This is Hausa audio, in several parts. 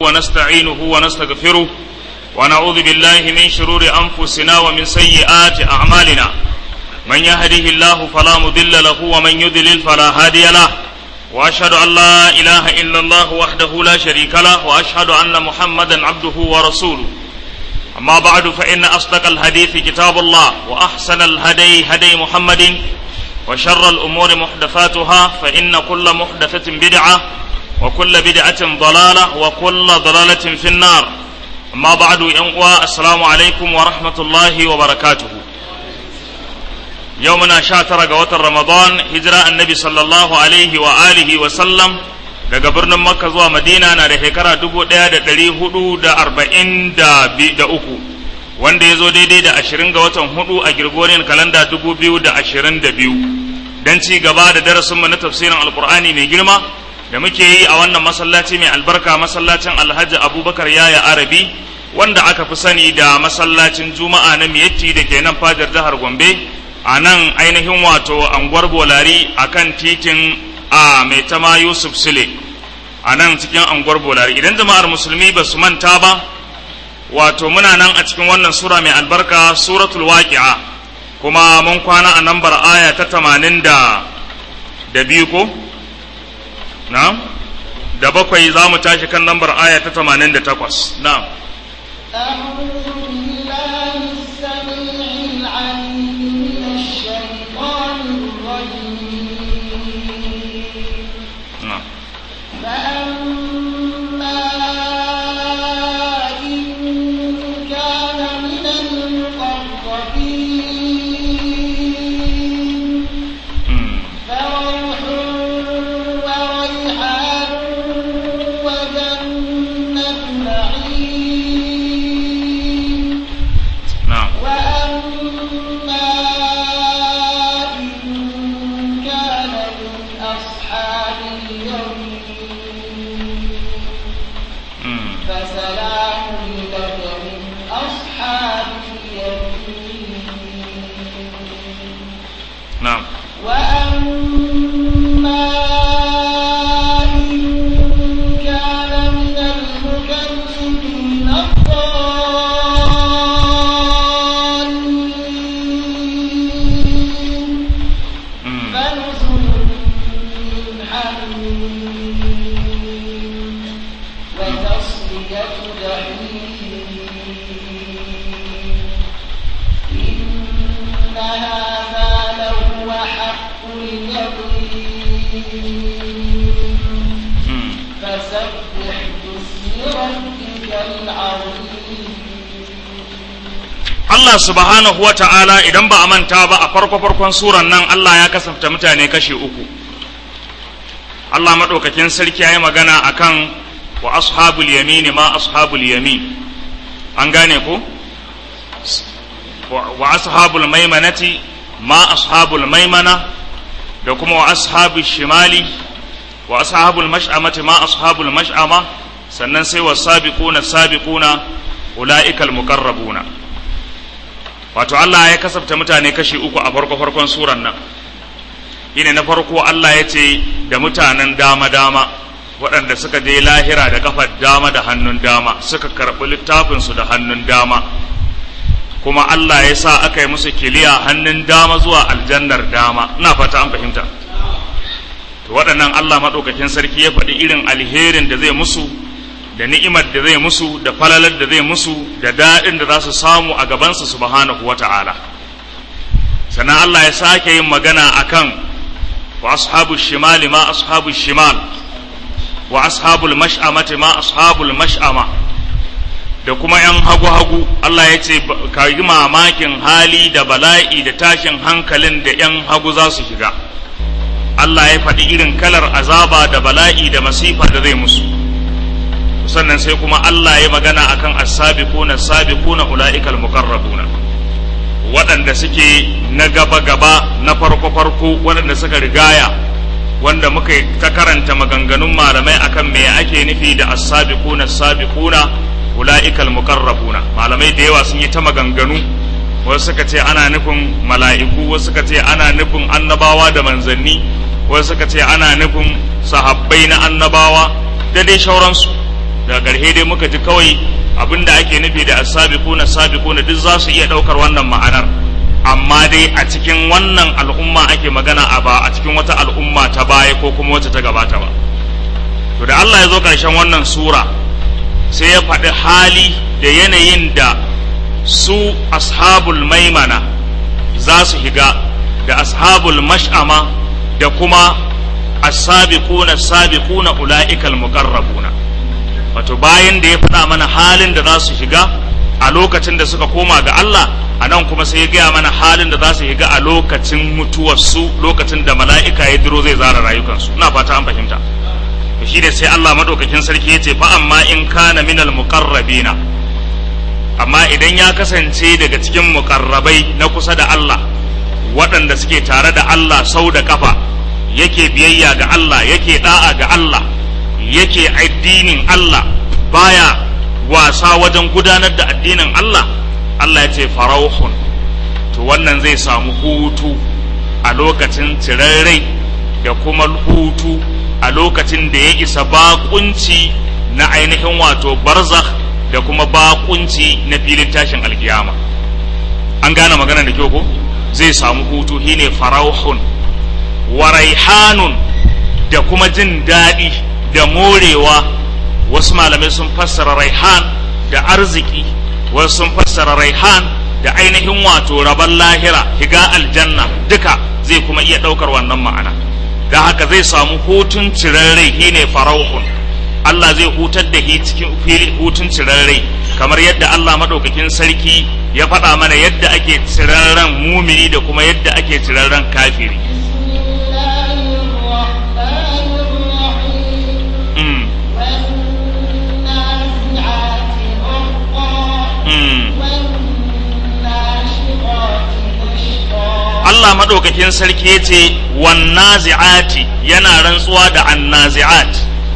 ونستعينه ونستغفره ونعوذ بالله من شرور أنفسنا ومن سيئات أعمالنا من يهده الله فلا مضل له ومن يضلل فلا هادي له وأشهد أن لا إله إلا الله وحده لا شريك له وأشهد أن محمدا عبده ورسوله أما بعد فإن أصدق الحديث كتاب الله وأحسن الهدي هدي محمد وشر الأمور محدثاتها فإن كل محدثة بدعة وكل بدعة ضلالة وكل ضلالة في النار أما بعد ينقوى السلام عليكم ورحمة الله وبركاته يومنا شاتر قوة رمضان هجرة النبي صلى الله عليه وآله وسلم daga birnin makka zuwa madina na da shekara dubu ɗaya da ɗari hudu da arba'in da uku wanda ya zo daidai da ashirin ga watan hudu a girgoriyar kalanda dubu biyu da ashirin da biyu don ci gaba da darasinmu na tafsirin alkur'ani mai girma da muke yi a wannan masallaci mai albarka masallacin alhaji abubakar yaya arabi wanda aka fi sani da masallacin juma'a na miyatti da ke nan fadar jihar gombe a nan ainihin wato anguwar bolari a kan titin a mai tama yusuf sule a nan cikin anguwar bolari idan jama'ar musulmi ba su manta ba wato muna nan a cikin wannan sura mai albarka suratul waqi'a kuma mun kwana a nambar aya ta tamanin da da biyu ko na da bakwai za mu tashi kan lambar aya ta tamanin da takwas na Allah subhanahu wa ta'ala idan ba a manta ba a farko-farkon suran nan Allah ya kasafta mutane kashe uku. Allah maɗaukakin sarki ya yi magana a kan wa ashabul yamini ma ashabul yamin. An gane ko? Wa ashabul maimanati ma ashabul maimana da kuma wa ashabul shimali wa ashabul mash'amati ma ashabul mash'ama sannan sai wa sabiquna sabiquna ula'ikal muqarrabuna. wato Allah ya kasafta mutane kashi uku a farko farkon suran nan shine na farko Allah ya ce da mutanen dama dama waɗanda suka je lahira da kafar dama da hannun dama suka karɓi littafinsu da hannun dama kuma Allah ya sa aka yi musu kiliya hannun dama zuwa aljannar dama ina fata an fahimta to waɗannan Allah maɗaukakin sarki ya faɗi irin alherin da zai musu da ni'imar da zai musu da falalar da zai musu da daɗin da za su samu a gabansa subhanahu wata'ala sannan Allah ya sake yin magana akan wa ashabu shimali ma ashabu shimal wa ashabul mash'amati ma ashabul mash'ama da kuma yan hagu-hagu Allah ya ce ka yi mamakin hali da bala'i da tashin hankalin da yan hagu za su shiga Allah ya faɗi irin kalar azaba da bala'i da masifa da zai musu sannan sai kuma Allah ya magana akan as-sabiquna as-sabiquna ulaikal muqarrabuna waɗanda suke na gaba gaba na farko farko waɗanda suka rigaya wanda muka ta karanta maganganun malamai akan me ake nufi da as-sabiquna as-sabiquna ulaikal muqarrabuna malamai da yawa sun yi ta maganganu wasu suka ce ana nufin mala'iku wasu suka ce ana nufin annabawa da manzanni wasu suka ce ana nufin sahabbai na annabawa da dai shauransu daga ƙarshe dai muka ji kawai abin da ake nufi da as-sabiquna sabiquna duk za su iya ɗaukar wannan ma'anar amma dai a cikin wannan al'umma ake magana a ba a cikin wata al'umma ta baya ko kuma wata ta gabata ba to da Allah ya zo ƙarshen wannan sura sai ya faɗi hali da yanayin da su ashabul maimana za su higa da ashabul mash'ama da kuma as-sabiquna as-sabiquna ula'ikal muqarrabuna wato bayan da ya faɗa mana halin da za su shiga a lokacin da suka koma ga Allah a nan kuma sai ya gaya mana halin da za su shiga a lokacin mutuwarsu lokacin da mala'ika ya diro zai zara rayukansu ina fata an fahimta to shi ne sai Allah madaukakin sarki ya ce fa amma in kana minal muqarrabina amma idan ya kasance daga cikin muqarrabai na kusa da Allah waɗanda suke tare da Allah sau da kafa yake biyayya ga Allah yake da'a ga Allah yake addinin Allah baya wasa wajen gudanar da addinin Allah Allah ya ce farauhun to wannan zai samu hutu a lokacin cirarrai da kuma hutu a lokacin da ya isa bakunci na ainihin wato barzakh da kuma bakunci na filin tashin alkiyama an gane magana da kyau ko zai samu hutu shine farauhun wa raihanun da kuma jin daɗi da morewa wasu malamai sun fassara raihan da arziki wasu sun fassara raihan da ainihin wato rabon lahira higa aljanna duka zai kuma iya ɗaukar wannan ma'ana da haka zai samu hutun cirarrai shine farauhun Allah zai hutar da shi cikin fili hutun cirarrai kamar yadda Allah madaukakin sarki ya faɗa mana yadda ake cirarren mumini da kuma yadda ake cirarren kafiri Allah maɗaukakin sarki ya ce wannazi'ati yana rantsuwa da annazi'at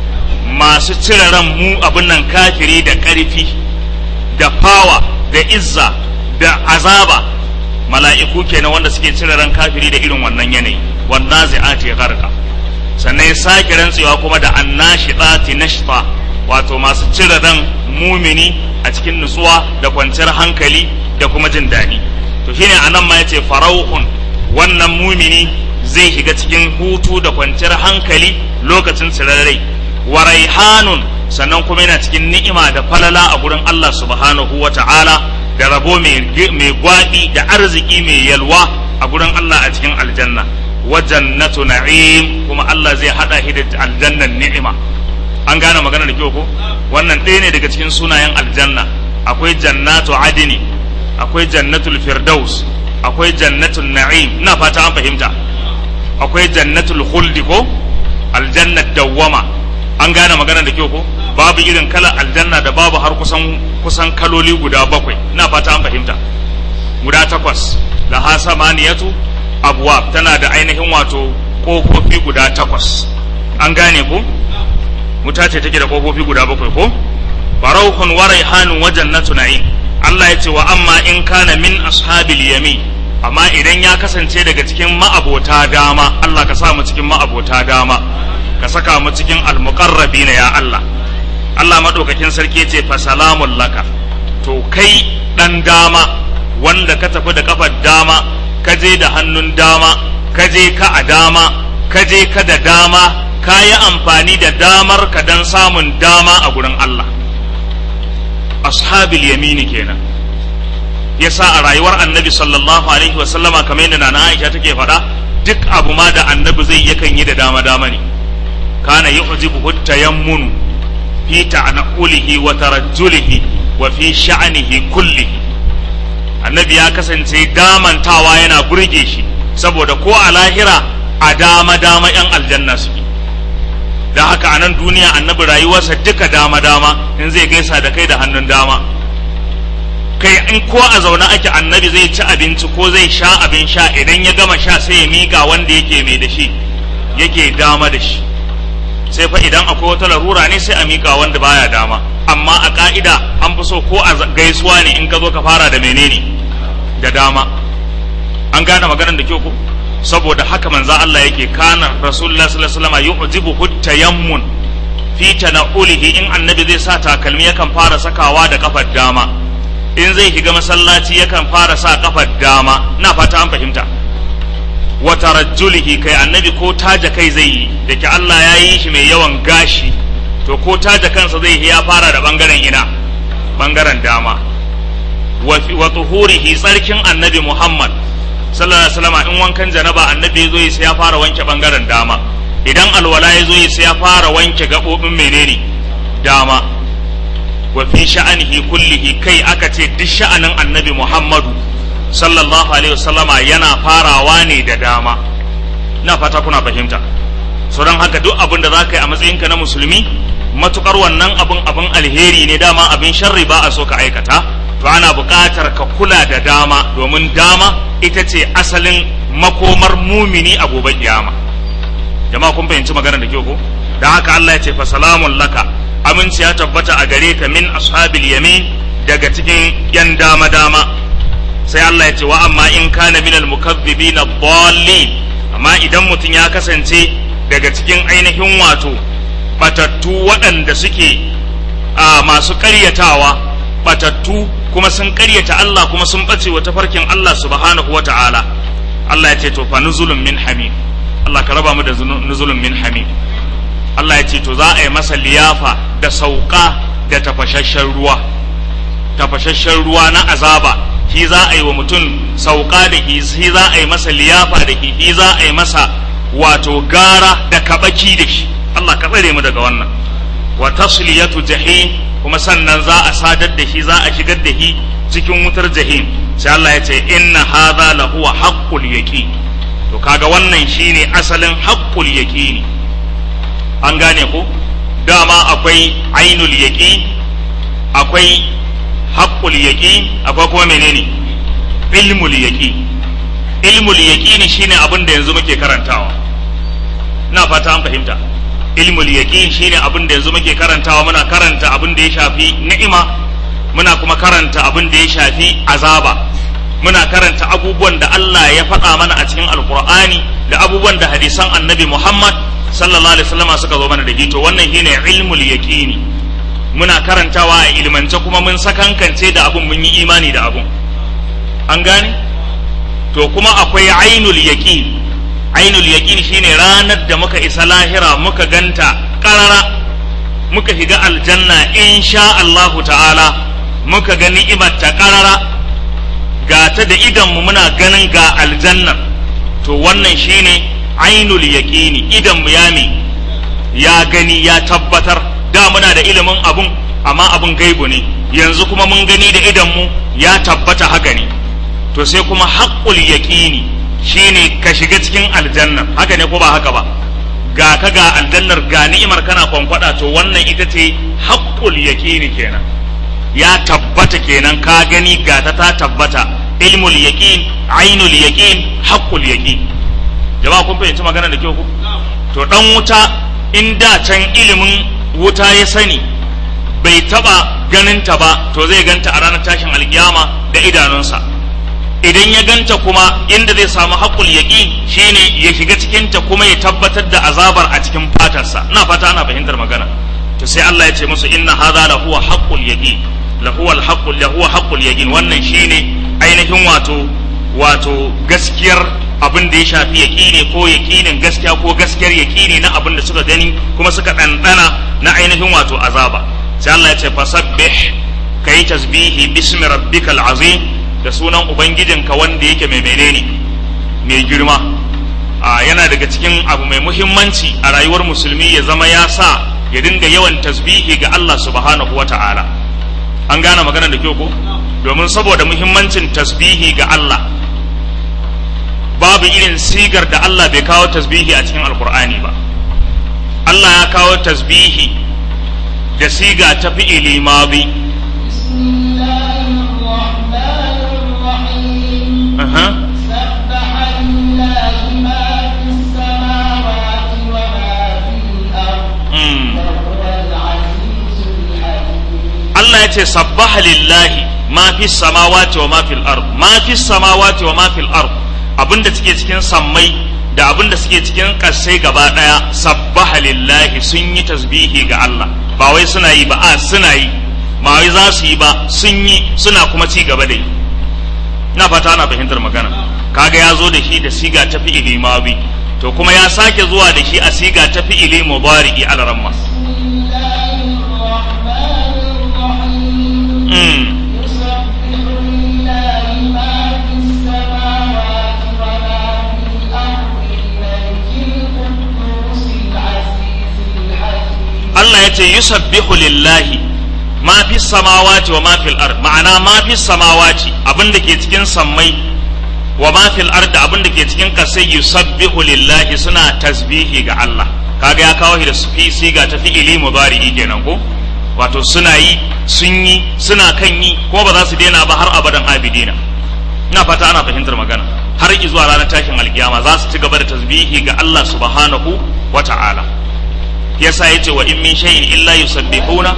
masu cire ran mu abin nan kafiri da ƙarfi da fawa da izza da azaba mala'iku kenan wanda suke cire ran kafiri da irin wannan yanayi wannazi'ati ya garka sannan ya sake rantsuwa kuma da annashitati nashta wato masu cire ran mumini a cikin nutsuwa da kwanciyar hankali da kuma jin daɗi to shine anan ma yace farauhun wannan mumini zai shiga cikin hutu da kwanciyar hankali lokacin tsirarrai wa raihanun sannan kuma yana cikin ni'ima da falala a gurin Allah subhanahu wa ta'ala da rabo mai gwaɗi da arziki mai yalwa a gurin Allah a cikin aljanna wa jannatu na'im kuma Allah zai hada shi da aljannan ni'ima an gane magana da kyau ko wannan ɗaya ne daga cikin sunayen aljanna akwai jannatu adini akwai jannatul firdaus akwai jannatul na'im ina fata an fahimta akwai jannatul khuldi ko aljannat dawwama an gane magana da kyau ko babu irin kala aljanna da babu har kusan kusan kaloli guda bakwai ina fata an fahimta guda takwas la hasamaniyatu abwab tana da ainihin wato kofofi guda takwas an gane ko wuta ce take da kofofi guda bakwai ko farauhun wa raihanun wa jannatu na'im Allah ya ce wa amma in kana min ashabil yamin amma idan ya kasance daga cikin ma'abota dama Allah ka sa mu cikin ma'abota dama ka saka mu cikin almuqarrabina ya Allah Allah madaukakin sarki ce fa salamun laka to kai dan dama wanda ka tafi da kafar dama ka je da hannun dama ka je ka a dama ka je ka da dama ka yi amfani da damar ka dan samun dama a gurin Allah ashabil yamini kenan yasa a rayuwar annabi sallallahu alaihi wasallama kamar yadda nana Aisha take faɗa duk abu ma da annabi zai yakan yi da dama dama ne kana yu'jibu tayammunu fi ta'naqulihi wa tarajjulihi wa fi sha'nihi kullihi annabi ya kasance damantawa yana burge shi saboda ko a lahira a dama dama yan aljanna suke da haka a nan duniya annabi rayuwarsa duka dama dama in zai gaisa da kai da hannun dama kai in ko a zaune ake annabi zai ci abinci ko zai sha abin sha idan ya gama sha sai ya miƙa wanda yake mai da shi yake dama da shi sai fa idan akwai wata larura ne sai a miƙa wanda baya dama amma a ka'ida an fi so ko a gaisuwa ne in ka zo ka fara da menene da dama an gane maganar da kyau ko saboda haka manzo Allah yake kana rasulullah sallallahu alaihi wasallam yu'jibu tayammun fi tana'ulihi in annabi zai sa takalmi yakan fara sakawa da kafar dama in zai shiga masallaci yakan fara sa kafar dama na fata an fahimta wa tarajjulihi kai annabi ko taja kai zai yi da ke Allah ya yi shi mai yawan gashi to ko taja kansa zai ya fara da bangaren ina bangaren dama wa tuhurihi tsarkin annabi Muhammad sallallahu alaihi wasallam in wankan janaba annabi ya zo yi sai ya fara wanke bangaren dama idan alwala ya zo yi sai ya fara wanke gabobin menene dama wa fi sha'anihi kullihi kai aka ce duk sha'anin annabi Muhammadu sallallahu alaihi wasallama yana farawa ne da dama na fata kuna fahimta so don haka duk abin da za ka yi a matsayinka na musulmi matukar wannan abin abin alheri ne dama abin sharri ba a so ka aikata to ana buƙatar ka kula da dama domin dama ita ce asalin makomar mumini a gobe kiyama jama'a kun fahimci maganar da ke ko da haka Allah ya ce fa salamun laka aminci ya tabbata a gare ka min ashabil yamin daga cikin yan dama dama sai Allah ya ce wa amma in kana minal mukazzibina dallin amma idan mutum ya kasance daga cikin ainihin wato batattu waɗanda suke a masu ƙaryatawa batattu kuma sun ƙaryata Allah kuma sun ɓace wa tafarkin Allah subhanahu wa ta'ala Allah ya ce to fa nuzulun min hamim Allah ka raba mu da nuzulun min hamim Allah ya ce to za a yi masa liyafa da sauka da tafashashen ruwa tafashashen ruwa na azaba shi za a yi wa mutum sauka da shi za a yi masa liyafa da shi za a yi masa wato gara da kabaki da shi Allah ka tsare mu daga wannan wa tasliyatu jahim kuma sannan za a sadar da shi za a shigar da shi cikin wutar jahim sai Allah ya ce inna hadha lahu haqqul yaqin to kaga wannan shine asalin haqqul yaqini an gane ko dama akwai ainul yaqin akwai haqqul yaqin akwai kuma menene ilmul yaqin ilmul yaqin shine abin da yanzu muke karantawa ina fata an fahimta ilmul yaqin shine abin da yanzu muke karantawa muna karanta abin da ya shafi ni'ima muna kuma karanta abin da ya shafi azaba muna karanta abubuwan da Allah ya faɗa mana a cikin alkur'ani da abubuwan da hadisan annabi Muhammad sallallahu alaihi wasallam suka zo mana da hito wannan shine ilmul yaqini muna karantawa a ilmance kuma mun sakankance da abun mun yi imani da abun an gane to kuma akwai ainul yaqin ainul yaqin shine ranar da muka isa lahira muka ganta karara muka shiga aljanna insha Allahu ta'ala muka ga ni'imar ta karara ga ta da idan mu muna ganin ga aljanna to wannan shine ainul yaqini idan mu ya ya gani ya tabbatar da muna da ilimin abun amma abun gaibu ne yanzu kuma mun gani da idan mu ya tabbata haka ne to sai kuma haqqul yaqini shine ka shiga cikin aljanna haka ne ko ba haka ba ga ka ga aljannar ga ni'imar kana kwankwada to wannan ita ce haqqul yaqini kenan ya tabbata kenan ka gani ga ta ta tabbata ilmul yaqin ainul yaqin haqqul yaqin jama'a kun fahimci magana da kyau ku to dan wuta in da can ilimin wuta ya sani bai taba ganin ta ba to zai ganta a ranar tashin alkiyama da idanunsa idan ya ganta kuma inda zai samu haƙul yaƙin shine ya shiga cikinta kuma ya tabbatar da azabar a cikin fatarsa ina fata ana fahimtar magana to sai Allah ya ce musu inna hadha la huwa haqqul yaqin la huwa al haqqul la huwa haqqul yaqin wannan shine ainihin wato wato gaskiyar abin da ya shafi yaƙini ko yaƙinin gaskiya ko gaskiyar yaƙini na abin da suka gani kuma suka ɗanɗana na ainihin wato azaba sai Allah ya ce fasabbih kai tasbihi bismi rabbikal azim da sunan ubangijinka wanda yake mai menene mai girma a yana daga cikin abu mai muhimmanci a rayuwar musulmi ya zama ya sa ya dinga yawan tasbihi ga Allah subhanahu wa ta'ala an gane maganar da kyau ko domin saboda muhimmancin tasbihi ga Allah babu irin sigar da Allah bai kawo tasbihi a cikin alkur'ani ba Allah ya kawo tasbihi da siga ta fi'ili madi أها. سبح لله ما في السماوات وما في الأرض مم. وهو العزيز الحكيم Allah ya ce sabbaha lillahi ma fi samawati wa ma fil ard ma fi samawati wa ma fil ard abinda take cikin sammai da abin da suke cikin kasai gaba daya sabbaha lillahi sun yi tasbihi ga Allah ba wai suna yi ba a suna yi ba wai za su yi ba sun yi suna kuma ci gaba da yi ina fata ana fahimtar magana kaga ya zo da shi da siga ta fi'ili mabi to kuma ya sake zuwa da shi a siga ta fi'ili mudari'i alaramma Allah ya ce yusabbihu lillahi ma fi samawati wa ma fil ard ma'ana ma fi samawati abin da ke cikin sammai wa ma fil ard abin da ke cikin kasai yusabbihu lillahi suna tasbihi ga Allah kaga ya kawo shi da fi siga ta fi'ili mudari'i kenan ko wato suna yi sun yi suna kan yi ko ba za su daina ba har abadan abidina ina fata ana fahimtar magana har zuwa ranar tashin alkiyama za su ci gaba da tasbihi ga Allah subhanahu wa ta'ala yasa yace wa in min shay'in illa yusabbihuna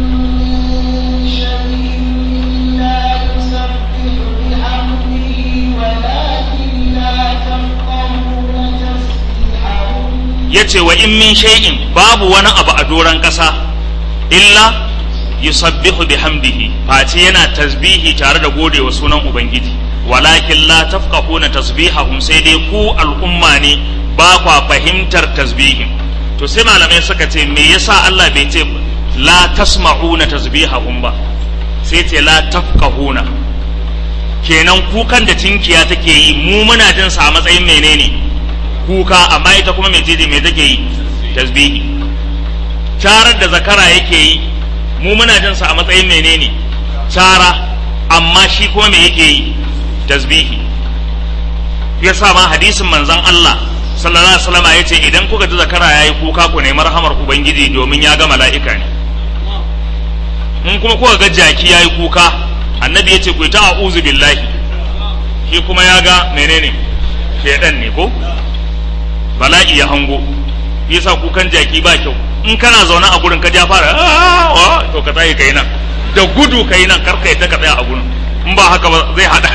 yace wa in min shay'in babu wani abu a doran kasa illa yusabbihu bihamdihi face yana tasbihi tare da godewa sunan ubangiji walakin la tafqahuna tasbihahum sai dai ku al'umma ne ba kwa fahimtar tasbihin to sai malamai suka ce me yasa Allah bai ce la tasma'una tasbihahum ba sai ce la tafqahuna kenan kukan da tinkiya take yi mu muna jin sa a matsayin menene kuka amma ita kuma me jeje me take yi tasbihi charar da zakara yake yi mu muna jin sa a matsayin menene cara amma shi kuma me yake yi tasbihi yasa ma hadisin manzon Allah sallallahu alaihi wasallam yace idan kuka ji zakara yayi kuka ku nemi rahamar ubangiji domin ya ga mala'ika ne in kuma kuka ga jaki yayi kuka annabi yace ku ta a'udhu billahi shi kuma ya ga menene shedan ne ko bala'i ya hango yasa kukan jaki ba kyau in kana zaune a gurin ka ja fara to ka tsaye kai nan da gudu kai nan kar kai ta ka tsaya a gurin in ba haka ba zai hada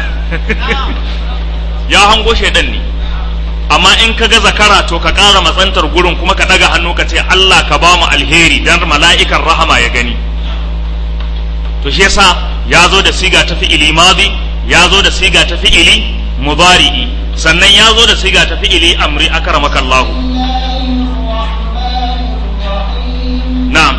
ya hango shedan ne amma in ka ga zakara to ka ƙara matsantar gurin kuma ka ɗaga hannu ka ce Allah ka ba mu alheri dan mala'ikan rahama ya gani to shi yasa ya zo da siga ta fi'ili madi ya zo da siga ta fi'ili mudari'i sannan ya zo da siga ta fi'ili amri akramakallahu na'am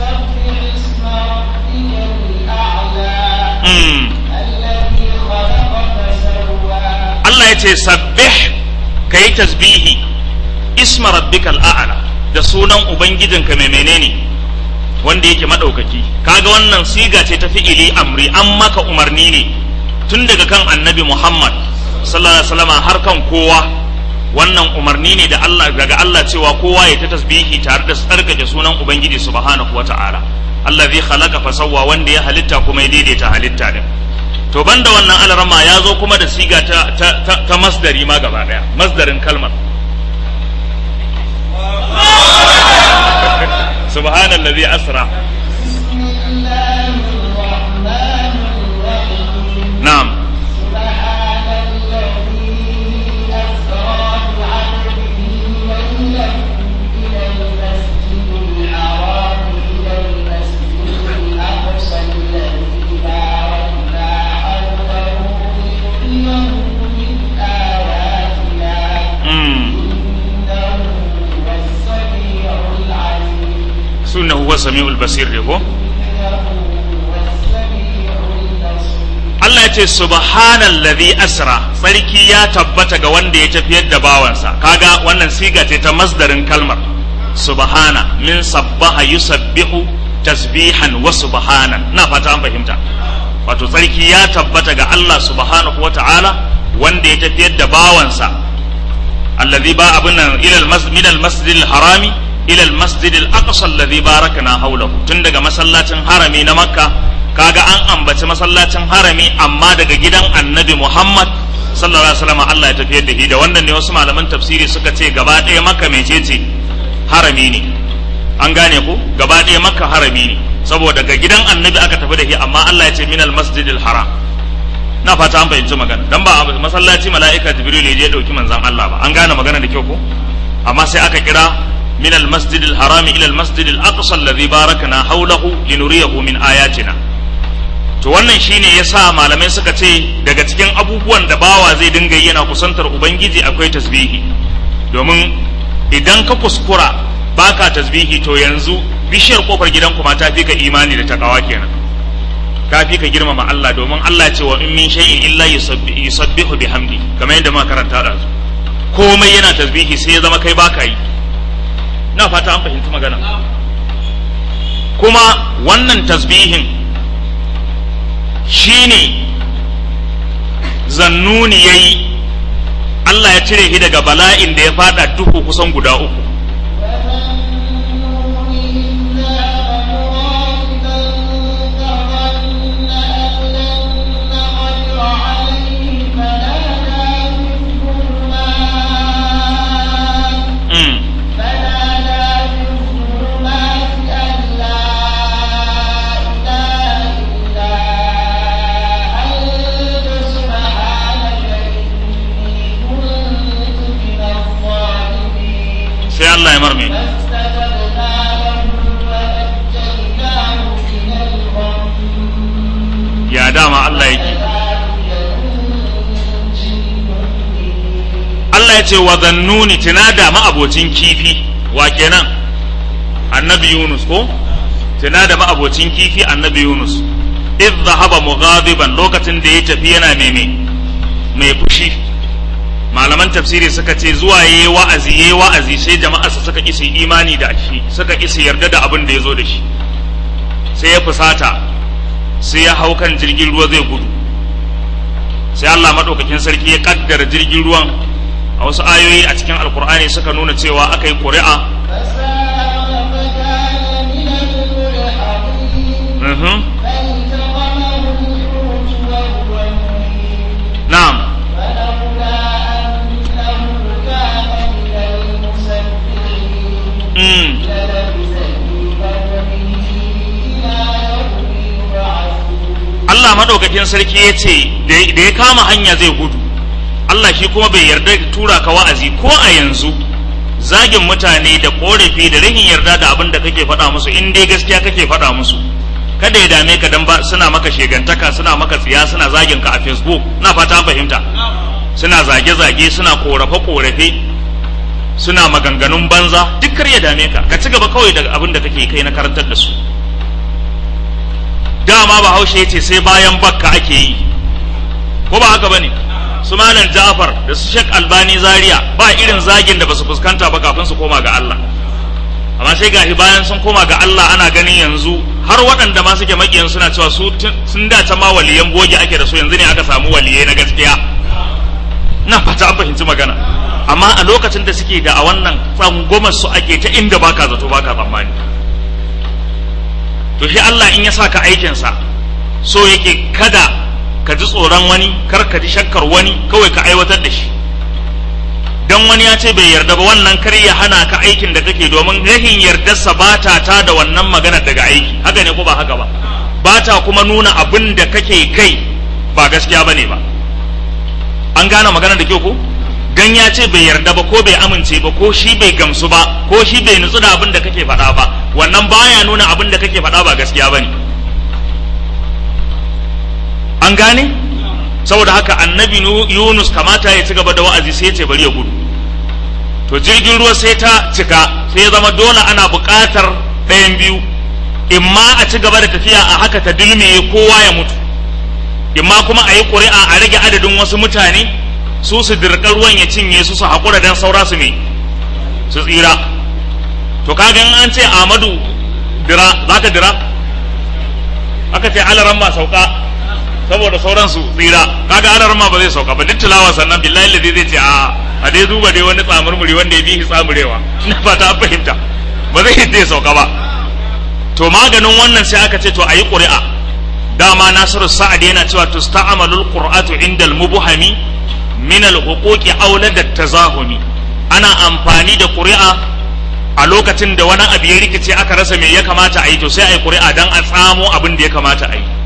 Allah ya ce sabbih ka yi tasbihi isma rabbikal a'la da sunan ubangijinka mai menene wanda yake madaukaki kaga wannan siga ce ta fi'ili amri an maka umarni ne tun daga kan annabi Muhammad sallallahu alaihi wasallam har kan kowa wannan umarni ne da Allah daga Allah cewa kowa ya ta tasbihi tare da tsarkake sunan ubangiji subhanahu wata'ala allazi khalaqa fa sawwa wanda ya halitta kuma ya daidaita halitta din to banda wannan alarama ya zo kuma da siga ta, ta, ta, ta masdari ma gaba daya masdarin kalmar subhanallazi asra na'am sunna huwa sami'ul basir ne ko Allah ya ce subhanallazi asra sarki ya tabbata ga wanda ya tafiyar da bawansa kaga wannan siga ce ta masdarin kalmar subhana min sabbaha yusabbihu tasbihan wa subhanan na fata an fahimta wato sarki ya tabbata ga Allah subhanahu wa ta'ala wanda ya tafiyar da bawansa allazi ba abin nan ila al-masjid al harami ila al-masjid al-aqsa alladhi barakna hawlahu tun daga masallacin harami na makka kaga an ambaci masallacin harami amma daga gidan annabi muhammad sallallahu alaihi wasallam Allah ya tafiyar da shi da wannan ne wasu malaman tafsiri suka ce gaba ɗaya makka mecece harami ne an gane ku gaba ɗaya makka harami ne saboda ga gidan annabi aka tafi da shi amma Allah ya ce min al-masjid al-haram na fata an fahimci magana dan ba a masallaci mala'ika jibril ya je dauki manzon Allah ba an gane magana da kyau ko amma sai aka kira min al-masjid al-haram ila al-masjid al-aqsa alladhi barakna hawlahu linuriyahu min ayatina to wannan shine yasa malamai suka ce daga cikin abubuwan da bawa zai dinga yi yana kusantar ubangiji akwai tasbihi domin idan ka kuskura baka tasbihi to yanzu bishiyar kofar gidanku ma ta fi ka imani da takawa kenan ta fi ka girmama Allah domin Allah ce wa in min shay'in illa yusabbihu bihamdi kamar yadda muka karanta da su komai yana tasbihi sai ya zama kai baka yi na fata an fahimci magana kuma wannan tasbihin shine zannuni yayi Allah ya cire shi daga bala'in da ya fada duhu kusan guda uku sai Allah ya marme ya dama Allah yake Allah ya ce wa zannuni tunada ma'abocin kifi wa kenan annabi Yunus ko tunada ma'abocin kifi annabi Yunus idh dhahaba mughadiban lokacin da ya tafi yana meme mai fushi malaman tafsiri suka ce zuwa yayi wa'azi yayi wa'azi sai jama'a su suka kisi imani da shi suka kisi yarda da abin da ya zo da shi sai ya fusata sai ya hau kan jirgin ruwa zai gudu sai Allah madaukakin sarki ya kaddara jirgin ruwan a wasu ayoyi a cikin alkur'ani suka nuna cewa aka yi ƙuri'a na'am Allah maɗaukakin sarki ya ce da ya kama hanya zai gudu Allah shi kuma bai yarda tura ka wa'azi ko a yanzu zagin mutane da korafi da rahin yarda da abin da kake faɗa musu in dai gaskiya kake faɗa musu kada ya dame ka dan ba suna maka shegantaka suna maka tsiya suna zagin ka a Facebook na fata fahimta suna zage-zage suna korafe-korafe suna maganganun banza duk kar ya dame ka ka ci gaba kawai da abin da kake kai na karantar da su dama bahaushe ce sai bayan bakka ake yi ko ba haka bane su malam Ja'far da su Sheikh Albani Zaria ba irin zagin da basu fuskanta ba kafin su koma ga Allah amma sai gashi bayan sun koma ga Allah ana ganin yanzu har waɗanda ma suke makiyan suna cewa su sun da ta ma waliyan boge ake da su yanzu ne aka samu waliyai na gaskiya na fata an fahimci magana amma a lokacin da suke da a wannan tsangomar su ake ta inda baka zato baka tsammani to shi Allah in ya sa ka aikinsa so yake kada ka ji tsoron wani kar ka ji shakkar wani kawai ka aiwatar da shi dan wani ya ce bai yarda ba wannan kar ya hana ka aikin da kake domin rahin yardarsa ba ta ta da wannan maganar daga aiki haka ne ko ba haka ba ba ta kuma nuna abin da kake kai ba gaskiya bane ba an gane maganar da kyau ko dan ya ce bai yarda ba ko bai amince ba ko shi bai gamsu ba ko shi bai nutsu da abin da kake faɗa ba wannan baya nuna abin da kake faɗa ba gaskiya bane an gane saboda haka annabi Yunus kamata ya ci gaba da wa'azi sai ya ce bari ya gudu to jirgin ruwa sai ta cika sai ya zama dole ana buƙatar ɗayan biyu imma a ci gaba da tafiya a haka ta dulmiye kowa ya mutu imma kuma a yi ƙuri'a a rage adadin wasu mutane su su dirka ruwan ya cinye su su haƙura don saura su me su tsira to kaga in an ce Ahmadu dira za ka dira aka ce alaran ma sauka saboda sauran su tsira kaga alaran ma ba zai sauka ba duk tilawa sannan billahi ladi zai ce a a dai duba dai wani tsamurmuri wanda ya bihi tsamurewa ina fata an fahimta ba zai yadda ya sauka ba to maganin wannan sai aka ce to a yi ƙuri'a dama nasiru sa'ad yana cewa tusta'amalul qur'atu indal mubuhami min al-huquqi aula da tazahumi ana amfani da ƙuri'a a lokacin da wani abu ya rikice aka rasa me ya kamata a yi to sai a yi ƙuri'a dan a tsamo abin da ya kamata a yi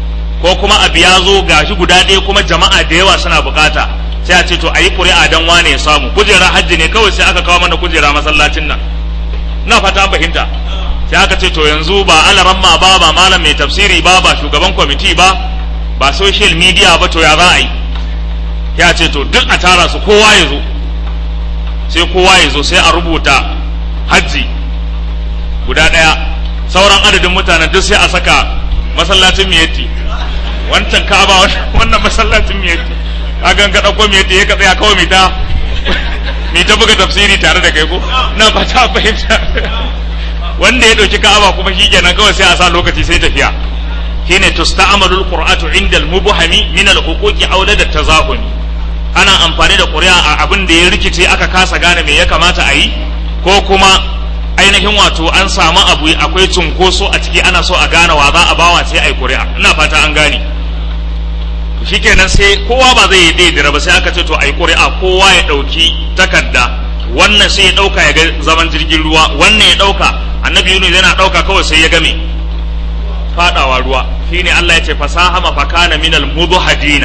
ko kuma abu ya zo gashi guda ɗaya kuma jama'a da yawa suna bukata sai a ce to a yi ƙuri'a don wane ya samu kujera hajji ne kawai sai aka kawo mana kujera masallacin nan na fata an fahimta sai aka ce to yanzu ba alaramma ba ba malam mai tafsiri ba ba shugaban kwamiti ba ba social media ba to ya za a yi ya ce to duk a tara su kowa ya zo sai kowa ya zo sai a rubuta hajji guda ɗaya sauran adadin mutanen duk sai a saka masallacin miyatti wancan kaba wannan masallacin miyatti kagan ka ɗauko miyatti ya ka tsaya kawai mai ta mai ta buga tafsiri tare da kai ko na ba ta fahimta wanda ya ɗauki ka'aba kuma shi kenan kawai sai a sa lokaci sai tafiya shine tusta'malu alqur'atu inda almubhami min alhuquqi aw da tazahumi ana amfani da ƙuri'a a abin da ya rikice aka kasa gane me ya kamata a yi ko kuma ainihin wato an samu abu akwai cunkoso a ciki ana so a gane wa za a bawa sai a yi ƙuri'a ina fata an gane shikenan sai kowa ba zai yi daidira ba sai aka ce to a yi ƙuri'a kowa ya ɗauki takarda wannan sai ya ɗauka ya ga zaman jirgin ruwa wannan ya ɗauka annabi yunus yana ɗauka kawai sai ya game fadawa ruwa shine Allah ya ce fasahama fakana minal mudhadina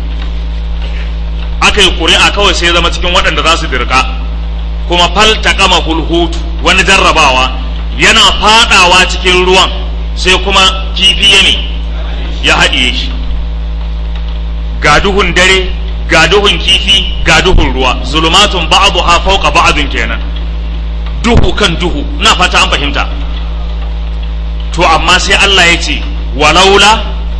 aka yi ƙuri'a kawai sai ya zama cikin waɗanda za su dirka kuma faltaqama hulhutu wani jarrabawa yana fadawa cikin ruwan sai kuma kifi ya ne ya haɗiye shi ga duhun dare ga duhun kifi ga duhun ruwa zulumatun ba'dha fawqa ba'din kenan duhu kan duhu ina fata an fahimta to amma sai Allah ya ce walaula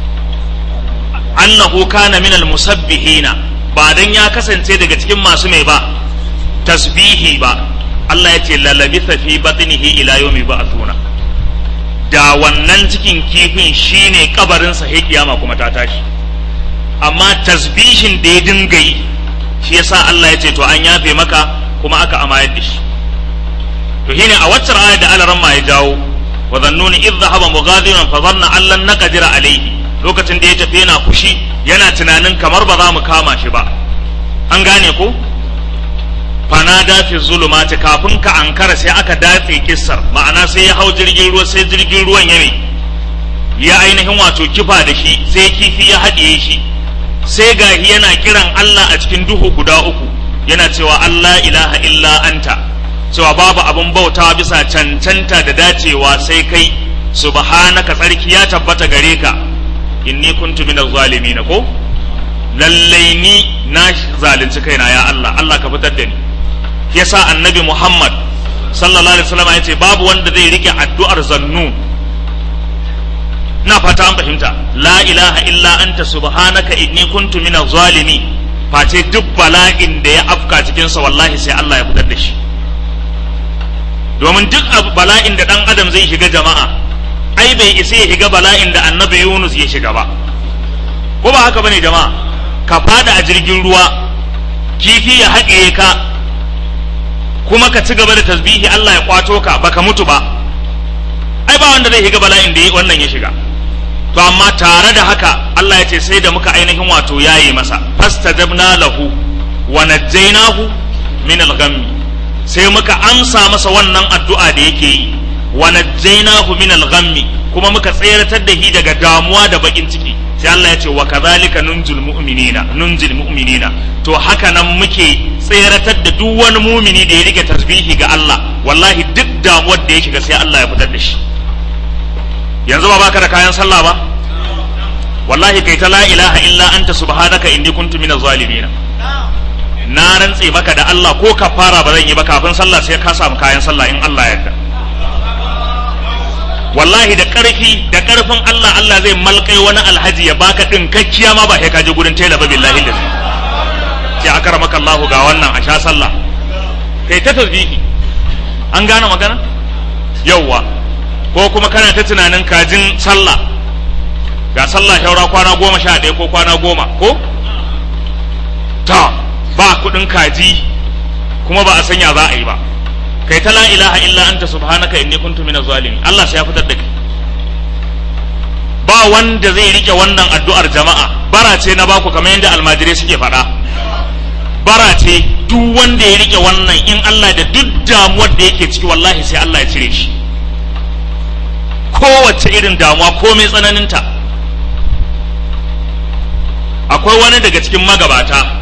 annahu kana minal musabbihina ba dan ya kasance daga cikin masu mai ba tasbihi ba Allah ya ce lalabitha fi batnihi ila yawmi ba'thuna da wannan cikin kifin shine kabarin sa sai kiyama kuma ta tashi amma tasbihin da ya dinga yi shi yasa Allah ya ce to an yafe maka kuma aka amayar da shi to shine a waccar ayar da alaran ma ya jawo wa zannuni idh dhahaba mughadiran fa dhanna an lan naqdira alayhi lokacin da ya tafi yana fushi yana tunanin kamar ba za mu kama shi ba an gane ko fanada fi zulumati kafin ka ankara sai aka datse kissar ma'ana sai ya hau jirgin ruwa sai jirgin ruwan ya ya ainihin wato kifa da shi sai kifi ya haɗiye shi sai gahi yana kiran Allah a cikin duhu guda uku yana cewa Allah ilaha illa anta cewa babu abin bautawa bisa cancanta da dacewa sai kai subhanaka tsarki ya tabbata gare ka inni kuntu minaz zalimin ko lallai ni na zalunci kaina ya Allah Allah ka fitar da ni yasa annabi Muhammad sallallahu alaihi wasallam yace babu wanda zai rike addu'ar zannu na fata an fahimta la ilaha illa anta subhanaka inni kuntu minaz zalimin face duk bala'in da ya afka cikin sa wallahi sai Allah ya fitar da shi domin duk bala'in da dan adam zai shiga jama'a ai bai isa ya shiga bala'in da annabi Yunus ya shiga ba ko ba haka bane jama'a ka fada a jirgin ruwa kifi ya haɗe ka kuma ka ci gaba da tasbihi Allah ya kwato ka baka mutu ba ai ba wanda zai shiga bala'in da wannan ya shiga to amma tare da haka Allah ya ce sai da muka ainihin wato yayi masa fastajabna lahu wa najjaynahu min al-ghammi sai muka amsa masa wannan addu'a da yake yi wa najjaynahu min al-ghammi kuma muka tseratar da shi daga damuwa da bakin ciki sai Allah ya ce wa kadhalika nunjil mu'minina nunjil mu'minina to haka nan muke tseratar da duk wani mumini da ya rike tasbihi ga Allah wallahi duk damuwar da ya shiga sai Allah ya fitar da shi yanzu ba baka da kayan sallah ba wallahi kai ta la ilaha illa anta subhanaka inni kuntu minaz zalimin na rantse maka da Allah ko kafara ba zan yi ba kafin sallah sai ka samu kayan sallah in Allah yarda wallahi da karfi da karfin Allah Allah zai malkai wani alhaji ya baka dinkakkiya ma ba sai ka je gurin tela ba billahi da sai akara maka Allah ga wannan a sha sallah kai ta tasbihi an gane magana yawwa ko kuma kana ta tunanin kajin sallah ga sallah shaura kwana goma sha ɗaya ko kwana goma ko ta ba kuɗin kaji kuma ba a sanya za a yi ba kai ta la ilaha illa anta subhanaka inni kuntu minaz zalimin Allah sai ya fitar da kai ba wanda zai rike wannan addu'ar jama'a bara ce na baku kamar yadda almajirai suke faɗa bara ce duk wanda ya rike wannan in Allah da duk damuwar da yake ciki wallahi sai Allah ya cire shi kowace irin damuwa komai tsananinta akwai wani daga cikin magabata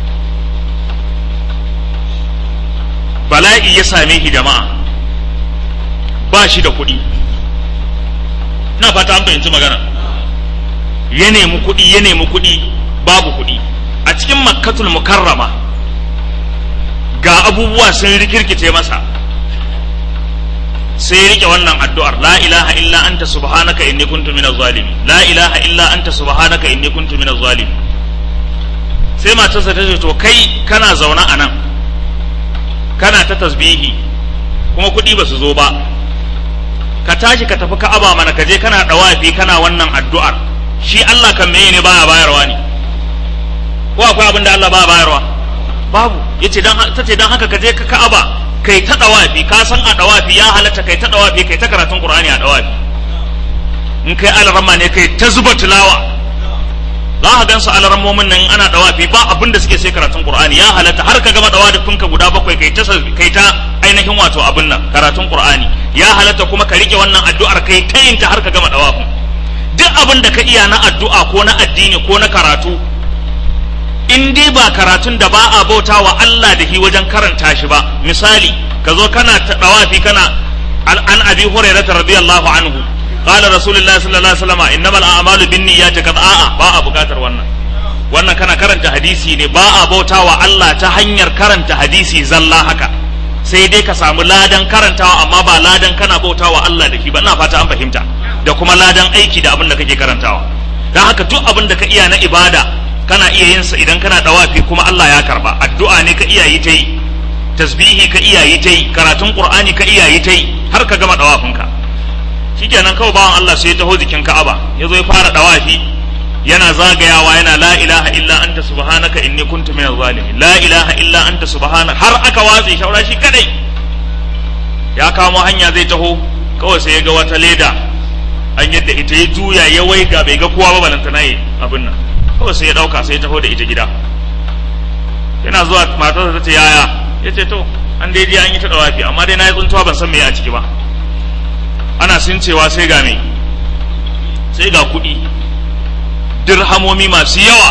bala'i ya same shi jama'a ba shi da kuɗi na fata an fahimci magana ya nemi kuɗi ya nemi kuɗi babu kuɗi a cikin makkatul mukarrama ga abubuwa sun rikirkice masa sai ya rike wannan addu'ar la ilaha illa anta subhanaka inni kuntu minaz zalimin la ilaha illa anta subhanaka inni kuntu minaz zalimin sai matarsa ta ce to kai kana zaune a nan kana ta tasbihi kuma kuɗi ba su zo ba ka tashi ka tafi ka'aba mana ka je kana dawafi kana wannan addu'ar shi Allah kan meye ne baya bayarwa ne ko akwai abin da Allah baya bayarwa babu yace dan tace dan haka ka je ka ka'aba kai ta dawafi ka san a dawafi ya halatta kai ta dawafi kai ta karatun Qur'ani a dawafi in kai alarama ne kai ta zuba tilawa za ka gan su alarammomin nan ana dawafi ba abin da suke sai karatun Qur'ani ya halatta har ka gama dawafinka guda bakwai kai ta kai ta ainihin wato abin nan karatun Qur'ani ya halatta kuma ka rike wannan addu'ar kai ta yin ta har ka gama dawafin duk abin da ka iya na addu'a ko na addini ko na karatu in dai ba karatun da ba a bauta wa Allah da shi wajen karanta shi ba misali ka zo kana ta dawafi kana an abi hurairah radiyallahu anhu qala rasulullahi sallallahu alaihi wasallam innamal a'malu binniyati kad a'a ba a bukatar wannan wannan kana karanta hadisi ne ba a bauta wa Allah ta hanyar karanta hadisi zalla haka sai dai ka samu ladan karantawa amma ba ladan kana bauta wa Allah da shi ba ina fata an fahimta da kuma ladan aiki da abin da kake karantawa dan haka duk abin da ka iya na ibada kana iya yin sa idan kana dawafi kuma Allah ya karba addu'a ne ka iya yi ta yi tasbihi ka iya yi ta yi karatun qur'ani ka iya yi ta yi har ka gama dawafinka shikenan kawai bawan Allah sai ya taho jikin Ka'aba ya zo ya fara dawafi yana zagayawa yana la ilaha illa anta subhanaka inni kuntu minaz zalimin la ilaha illa anta subhanaka har aka watse shaura shi kadai ya kamo hanya zai taho kawai sai ya ga wata leda an yadda ita ya juya ya waiga bai ga kowa ba balantana yi abin nan kawai sai ya dauka sai ya taho da ita gida yana zuwa matarsa ta ce yaya ya ce to an dai an yi ta dawafi amma dai na yi tsuntuwa ban san me a ciki ba ana sun cewa sai ga me sai ga kuɗi dirhamomi masu yawa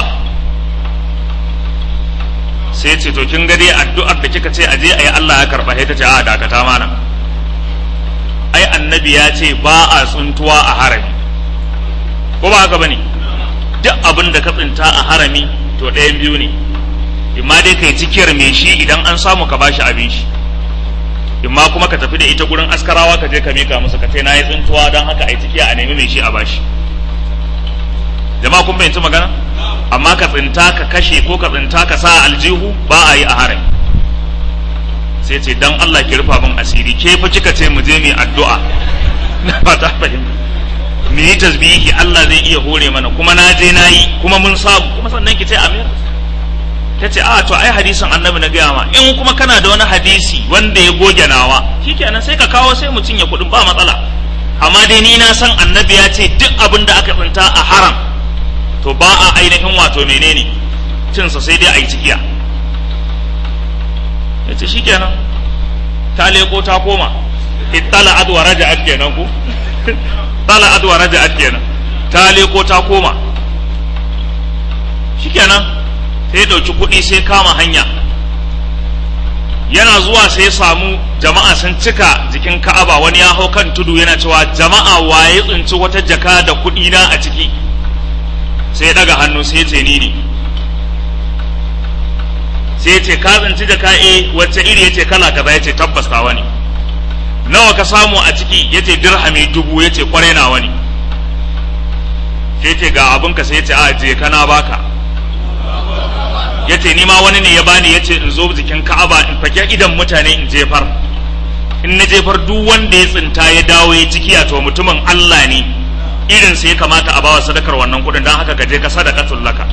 sai ce to kin ga dai addu'ar da kika ce aje ayi Allah ya karba sai ta ce a dakata mana ai annabi ya ce ba a tsuntuwa a harami ko ba haka bane duk abin da ka tsinta a harami to ɗayan biyu ne imma dai kai cikiyar me shi idan an samu ka bashi abin shi imma kuma ka tafi da ita gurin askarawa ka je ka mika musu ka ce na yi tsintuwa don haka ai cikiya a nemi mai shi a bashi jama'a kun bayyanci magana amma ka tsinta ka kashe ko ka tsinta ka sa aljihu ba a yi a harami sai ce dan Allah ki rufa min asiri ke fa kika ce mu je mu addu'a na fata fahimta mu yi tasbihi Allah zai iya hore mana kuma na je na yi kuma mun samu kuma sannan ki ce amir ta ce a to ai hadisin annabi na gaya ma in kuma kana da wani hadisi wanda ya goge nawa shikenan sai ka kawo sai mu cinye kuɗin ba matsala amma dai ni na san annabi ya ce duk abin da aka tsinta a haram to ba a ainihin wato menene cinsa sai dai a yi cikiya ya ce shikenan ta leko ta koma ittala adwa raja'at kenan ku tala adwa raja'at kenan ta leko ta koma shikenan sai ya ɗauki kuɗi sai kama hanya yana zuwa sai ya samu jama'a sun cika jikin ka'aba wani ya hau kan tudu yana cewa jama'a waye tsinci wata jaka da kuɗi na a ciki sai ya daga hannu sai ya ce ni ne sai ya ce ka tsinci jaka e wacce iri ya ce kala kaza ya ce tabbas ta wani nawa ka samu a ciki ya ce dirhami dubu ya ce kwarai na wani sai ce ga abinka sai ya ce a je kana baka ya ce nima wani ne ya bani ya ce in zo jikin ka'aba in fake idan mutane in jefar in na jefar duk wanda ya tsinta ya dawo ya ciki to mutumin Allah ne irin sai ya kamata a bawa sadakar wannan kudin don haka ka je ka sadaka laka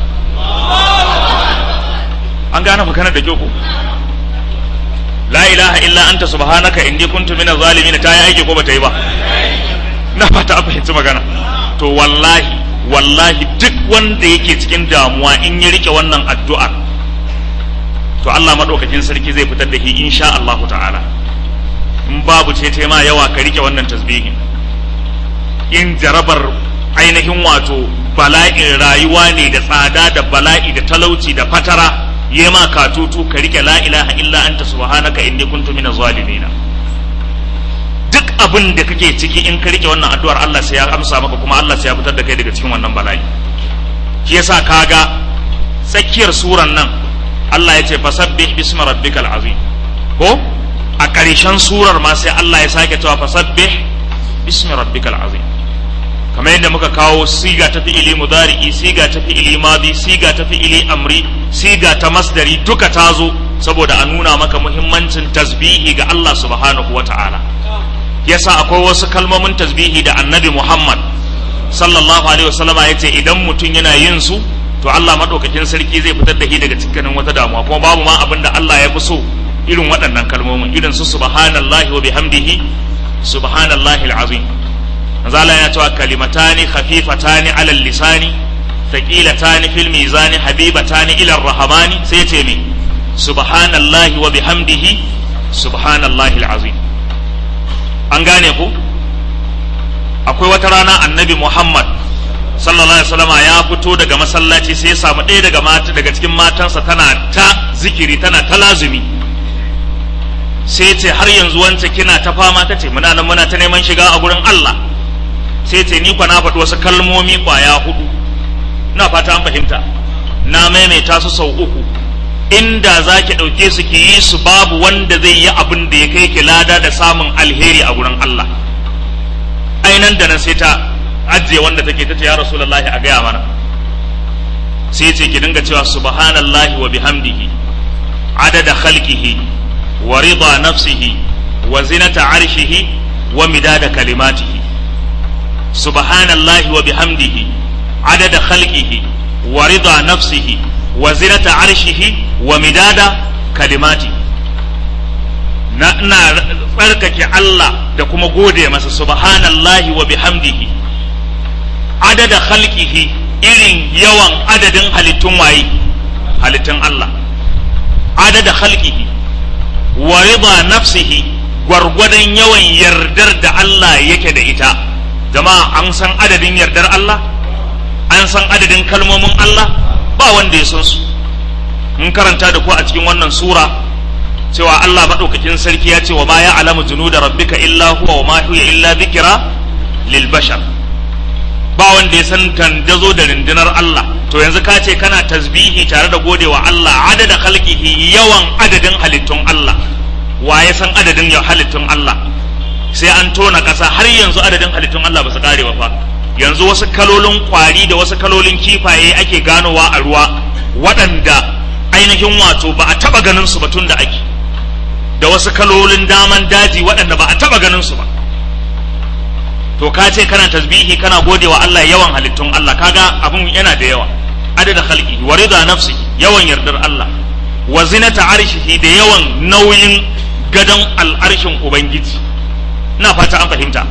an gane magana da kyau ko la ilaha illa anta subhanaka inni kuntu minaz zalimin ta yi aiki ko bata yi ba na fata an fahimci magana to wallahi wallahi duk wanda yake cikin damuwa in ya rike wannan addu'ar to Allah madaukakin sarki zai fitar da shi insha Allah ta'ala in babu ce ma yawa ka rike wannan tasbihin in jarabar ainihin wato bala'in rayuwa ne da tsada da bala'i da talauci da fatara ya ma katutu ka rike la ilaha illa anta subhanaka inni kuntu minaz zalimin duk abin da kake ciki in ka rike wannan addu'ar Allah sai ya amsa maka kuma Allah sai ya fitar da kai daga cikin wannan bala'i shi yasa kaga tsakiyar suran nan Allah ya ce fasabbih bismi rabbikal azim ko a ƙarshen surar ma sai Allah ya sake cewa fasabbih bismi rabbikal azim kamar yadda muka kawo siga ta fi'ili mudari'i siga ta fi'ili madi siga ta fi'ili amri siga ta masdari duka ta zo saboda a nuna maka muhimmancin tasbihi ga Allah subhanahu wata'ala yasa akwai wasu kalmomin tasbihi da annabi Muhammad sallallahu alaihi wasallam ya ce idan mutum yana yin su to Allah madaukakin sarki zai fitar da shi daga cikin wata damuwa kuma babu ma abin da Allah ya fi so irin waɗannan kalmomin irin su subhanallahi wa bihamdihi subhanallahi alazim manzo Allah yana cewa kalimatani khafifatani alal lisani thaqilatani fil mizani habibatani ila rahmani sai ya ce me subhanallahi wa bihamdihi subhanallahi alazim an gane ku akwai wata rana annabi Muhammad sallallahu alaihi wasallama ya fito daga masallaci sai ya samu ɗaya daga mata daga cikin matansa tana ta zikiri tana ta lazumi sai ce har yanzu wance kina ta fama ta ce muna nan muna ta neman shiga a gurin Allah sai ce ni kwa na faɗi wasu kalmomi kwaya hudu na fata an fahimta na maimaita su sau uku inda za ki ɗauke su ki yi su babu wanda zai yi abin da ya kai ki lada da samun alheri a gurin Allah ainan da nan sai ta ajiye wanda take ta ce ya rasulullahi a gaya mana sai ce ki dinga cewa subhanallahi wa bihamdihi adada khalqihi wa rida nafsihi wa zinata arshihi wa midada kalimatihi subhanallahi wa bihamdihi adada khalqihi wa rida nafsihi wa zinata arshihi wa midada kalimatihi na ina tsarkake Allah da kuma gode masa subhanallahi wa bihamdihi adada khalqihi irin yawan adadin halittun waye halittun Allah adada khalqihi wa rida nafsihi gwargwadon yawan yardar da Allah yake da ita jama'a an san adadin yardar Allah an san adadin kalmomin Allah ba wanda ya san su mun karanta da ku a cikin wannan sura cewa Allah maɗaukakin sarki ya ce wa ma ya alamu junuda rabbika illa huwa wa ma huwa illa dhikra lil bashar ba wanda ya san tandazo da rundunar Allah to yanzu ka ce kana tasbihi tare da godewa Allah adada khalqihi yawan adadin halittun Allah wa ya san adadin halittun Allah sai an tona ƙasa har yanzu adadin halittun Allah ba su kare ba fa yanzu wasu kalolin kwari da wasu kalolin kifaye ake ganowa a ruwa waɗanda ainihin wato ba a taɓa ganin su ba tun da ake da wasu kalolin daman daji waɗanda ba a taɓa ganin su ba to ka ce kana tasbihi kana gode wa Allah yawan halittun Allah kaga abun yana da yawa adada khalqi wa rida nafsi yawan yardar Allah wa zinata arshihi da yawan nauyin gadon al'arshin ubangiji ina fata an fahimta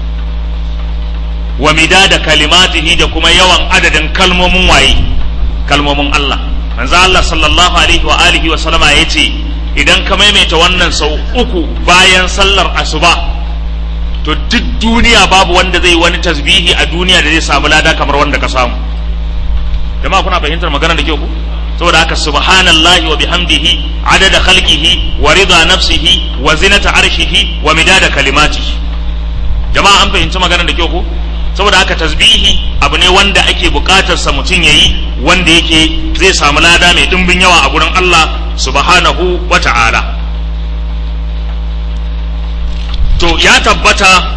wa midada kalimatihi da kuma yawan adadin kalmomin waye kalmomin Allah manzo Allah sallallahu alaihi wa alihi wa sallama yace idan ka maimaita wannan sau uku bayan sallar asuba to duk duniya babu wanda zai wani tasbihi a duniya da zai samu lada kamar wanda ka samu jama'a kuna fahimtar magana da kyau ku saboda haka subhanallahi wa bihamdihi adada khalqihi wa rida nafsihi wa zinata arshihi wa midada kalimatihi jama'a an fahimci magana da kyau ku saboda haka tasbihi abu ne wanda ake bukatar sa mutum yayi wanda yake zai samu lada mai dimbin yawa a gurin Allah subhanahu wa ta'ala to ya tabbata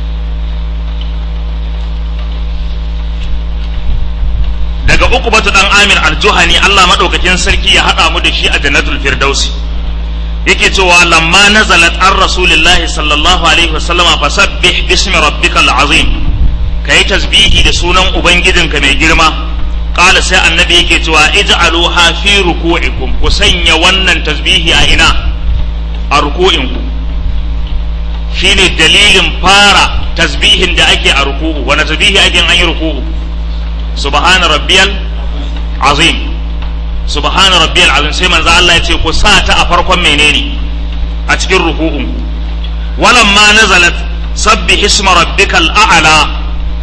daga uku batu dan amir aljuhani Allah maɗaukakin sarki ya haɗa mu da shi a jannatul firdausi yake cewa lamma nazalat an rasulillahi sallallahu alaihi wasallama fasabbih bismi rabbikal azim kai tasbihi da sunan ubangijinka mai girma qala sai annabi yake cewa ij'aluha fi ruku'ikum ku sanya wannan tasbihi a ina a ruku'inku shine dalilin fara tasbihin da ake a ruku'u wani tasbihi ake an yi ruku'u subhana rabbiyal azim subhana rabbiyal azim sai manzo Allah ya ce ku sa ta a farkon menene a cikin ruku'un walamma nazalat sabbih isma rabbikal a'la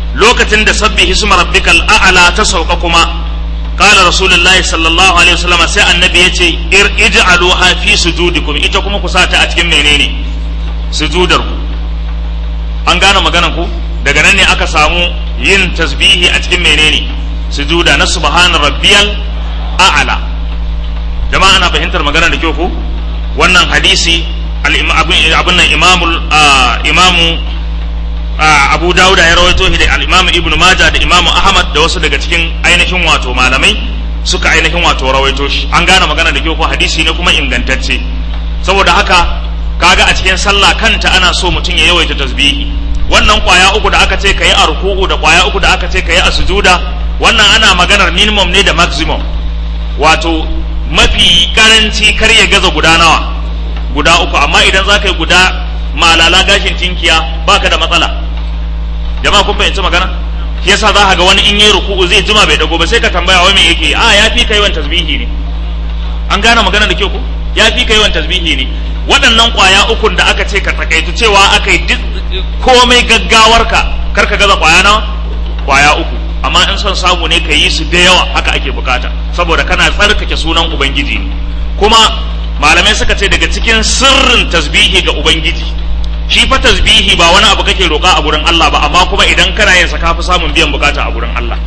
lokacin da sabbi hisma rabbikal a'la ta sauka kuma qala rasulullahi sallallahu alaihi wasallam sai annabi yace ir ij'aluha fi sujudikum ita kuma ku sata a cikin menene sujudar ku an gane maganar ku daga nan ne aka samu yin tasbihi a cikin menene sujuda na subhana rabbiyal a'la jama'a ana fahimtar maganar da kyau ko wannan hadisi abin nan imamul imamu abu dawuda ya rawaito shi da al-imam ibnu maja da imam ahmad da wasu daga cikin ainihin wato malamai suka ainihin wato rawaito shi an gane magana da kyau ko hadisi ne kuma ingantacce saboda haka kaga a cikin sallah kanta ana so mutum ya yawaita tasbihi wannan kwaya uku da aka ce kayi a ruku'u da kwaya uku da aka ce kayi a sujuda wannan ana maganar minimum ne da maximum wato mafi karanci kar ya gaza guda nawa guda uku amma idan za ka yi guda malala gashin tinkiya baka da matsala jama'a kun fahimci magana shi yasa za ka ga wani in yi ruku'u zai jima bai dago ba sai ka tambaya wai me yake a ya fi kai tasbihi ne an gane magana da kyau ko ya fi kai tasbihi ne waɗannan ƙwaya ukun da aka ce ka takaitu cewa aka yi komai gaggawarka kar ka gaza ƙwaya nawa ƙwaya uku amma in son samu ne ka yi su da yawa haka ake bukata saboda kana tsarkake sunan ubangiji ne kuma malamai suka ce daga cikin sirrin tasbihi ga ubangiji shi fa tasbihi ba wani abu kake roƙa a gurin Allah ba amma kuma idan kana yin sa ka fi samun biyan bukata a gurin Allah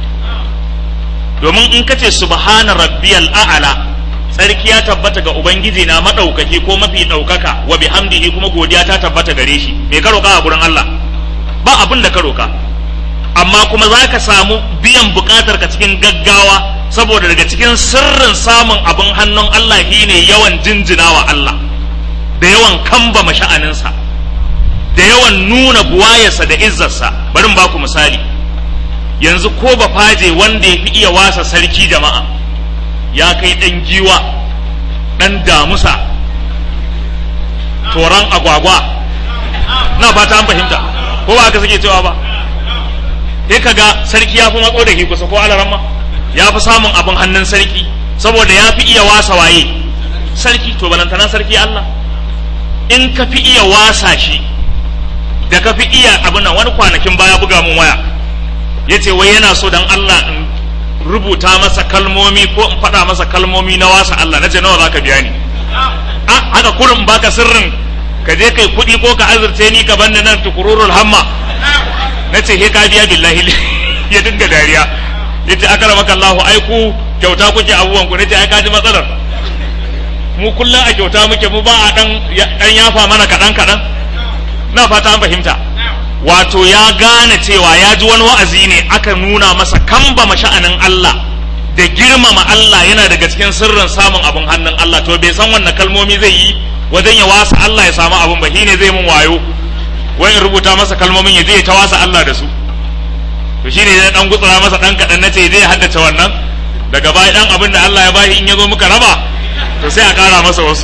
domin in kace subhana rabbiyal a'la tsarki ya tabbata ga ubangiji na madaukaki ko mafi daukaka wa bihamdihi kuma godiya ta tabbata gare shi me ka roƙa a gurin Allah ba abin da ka roƙa amma kuma za ka samu biyan bukatar ka cikin gaggawa saboda daga cikin sirrin samun abin hannun Allah shine yawan jinjinawa Allah da yawan kamba masha'aninsa da yawan nuna buwayarsa da izzarsa bari in baku misali yanzu ko ba faje wanda ya fi iya wasa sarki jama'a ya kai ɗan giwa ɗan damusa toron agwagwa na fata an fahimta ko ba haka suke cewa ba sai ka ga sarki ya fi matso da ke kusa ko alaramma ya fi samun abin hannun sarki saboda ya fi iya wasa waye sarki to balantana sarki Allah in ka fi iya wasa shi da ka fi iya abin nan wani kwanakin baya buga mun waya ya ce wai yana so dan Allah in rubuta masa kalmomi ko in faɗa masa kalmomi na wasa Allah na ce nawa za ka biya ni a haka kurin baka sirrin ka je kai kuɗi ko ka azurce ni ka banni nan tukururul hamma na ce he ka biya billahi ya dinga dariya ya ce aka ramaka Allah ai ku kyauta kuke abubuwan ku na ce ai ka ji matsalar mu kullum a kyauta muke mu ba a dan dan yafa mana kaɗan kaɗan na fata an fahimta wato ya gane cewa ya ji wani wa'azi ne aka nuna masa kamba sha'anin Allah da girmama Allah yana daga cikin sirrin samun abin hannun Allah to bai san wannan kalmomi zai yi wajen ya wasa Allah ya samu abin ba shine zai mun wayo wai in rubuta masa kalmomin ya je ya ta wasa Allah da su to shine ya dan gutsura masa dan kadan nace zai haddace wannan daga baya dan abin da Allah ya bashi in ya zo muka raba to sai a kara masa wasu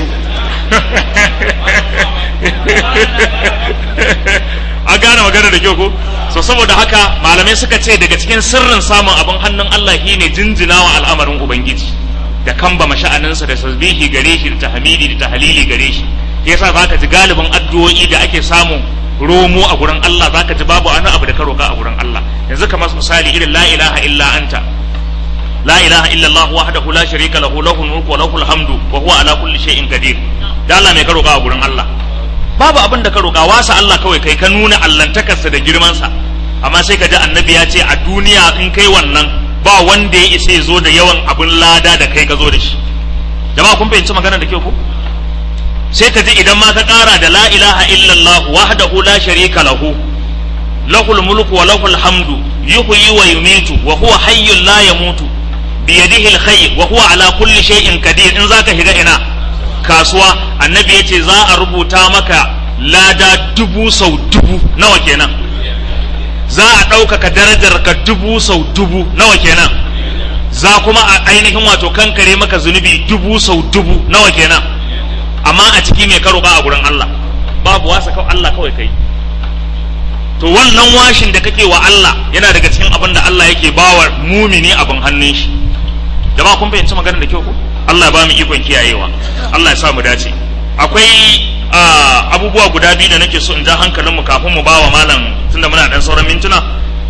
a gane magana da kyau ko so saboda haka malamai suka ce daga cikin sirrin samun abin hannun Allah shine jinjinawa al'amarin ubangiji da kamba masha'aninsa da tasbihi gare shi da tahmidi da tahlili gare shi yasa zaka ji galibin addu'o'i da ake samu romo a gurin Allah zaka ji babu wani abu da ka roka a gurin Allah yanzu kamar misali irin la ilaha illa anta la ilaha illa Allah wahdahu la sharika lahu lahul mulku wa lahul hamdu wa huwa ala kulli shay'in qadir da Allah mai ka roka a gurin Allah babu abin da ka roƙa wasa Allah kawai kai ka nuna allantakarsa da girmansa amma sai ka ji annabi ya ce a duniya in kai wannan ba wanda ya isa ya zo da yawan abin lada da kai ka zo da shi jama'a kun fahimci magana da kyau ko sai ka ji idan ma ka ƙara da la ilaha illallah wahdahu la sharika lahu lahul mulku wa lahul hamdu yuhyi wa yumitu wa huwa hayyun la yamutu bi yadihi alkhayr wa huwa ala kulli shay'in qadir in zaka shiga ina kasuwa annabi ya ce za a rubuta maka lada dubu sau dubu nawa kenan za a ɗaukaka darajar ka dubu sau dubu nawa kenan za kuma a ainihin wato kankare maka zunubi dubu sau dubu nawa kenan amma a ciki mai karo a gurin Allah babu wasa kawai Allah kawai kai to wannan washin da kake wa Allah yana daga cikin abin da Allah yake bawa mumini abin hannun shi jama'a kun fahimci maganar da kyau ko Allah ba mu ikon kiyayewa Allah ya sa mu dace akwai abubuwa guda biyu da nake so in ja hankalin mu kafin mu bawa malam tunda muna dan sauran mintuna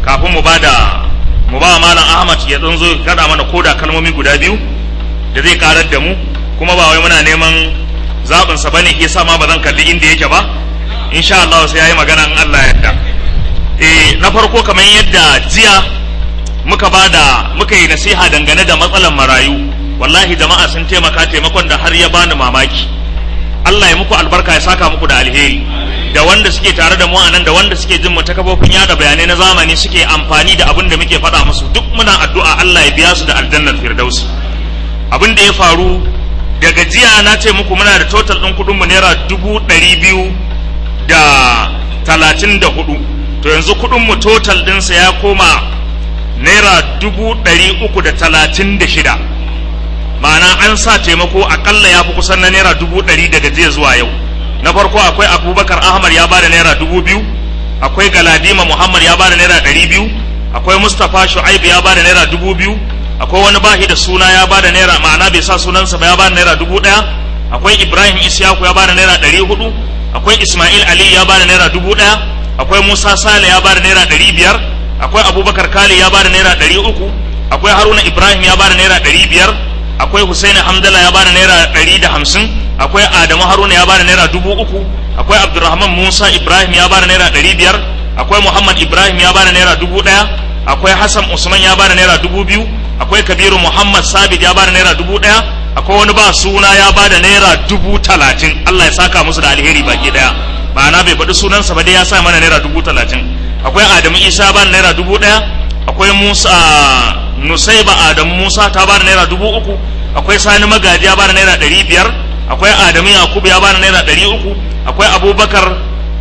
kafin mu bada mu ba malam Ahmad ya dan zo ya kada mana koda kalmomi guda biyu da zai karar da mu kuma ba wai muna neman zaɓin sa bane yasa ma ba zan kalli inda yake ba insha Allah sai yayi magana in Allah ya yarda eh na farko kamar yadda jiya muka bada muka yi nasiha dangane da matsalan marayu wallahi jama'a sun taimaka taimakon da har ya bani mamaki Allah ya muku albarka ya saka muku da alheri da wanda suke tare da mu a nan da wanda suke jin mu ta kafofin yada bayanai na zamani suke amfani da abin da muke faɗa musu duk muna addu'a Allah ya biya su da aljannar firdausi abin da ya faru daga jiya na ce muku muna da total ɗin kuɗin mu naira dubu ɗari biyu da talatin da hudu to yanzu kuɗin mu total ɗinsa ya koma naira dubu ɗari uku da talatin da shida ma'ana an sa taimako akalla ya fi kusan na naira dubu ɗari daga jiya zuwa yau na farko akwai abubakar ahmad ya bada naira dubu biyu akwai galadima muhammad ya bada naira ɗari biyu akwai mustapha shu'aib ya bada naira dubu biyu akwai wani bahi da suna ya bada naira ma'ana bai sa sunansa ba ya bada naira dubu ɗaya akwai ibrahim isyaku ya bada naira ɗari hudu akwai ismail ali ya bada naira dubu ɗaya akwai musa sale ya bada naira ɗari biyar akwai abubakar kali ya bada naira ɗari uku akwai haruna ibrahim ya bada naira ɗari biyar akwai Husaini Hamdala ya bada naira ɗari da hamsin akwai Adamu Haruna ya bada naira dubu uku akwai Abdulrahman Musa Ibrahim ya bada naira ɗari biyar akwai Muhammad Ibrahim ya bada naira dubu ɗaya akwai Hassan Usman ya bada naira dubu biyu akwai Kabiru Muhammad Sabit ya bada naira dubu ɗaya akwai wani ba suna ya bada naira dubu talatin Allah ya saka musu da alheri baki ɗaya ma'ana bai faɗi sunansa ba dai ya sa mana naira dubu talatin akwai Adamu Isa ya bada naira dubu ɗaya akwai Musa Nusaiba Adamu Musa ta bada naira dubu uku akwai Sani Magaji ya bada naira ɗari biyar akwai Adamu Yakubu ya bada naira ɗari uku akwai Abubakar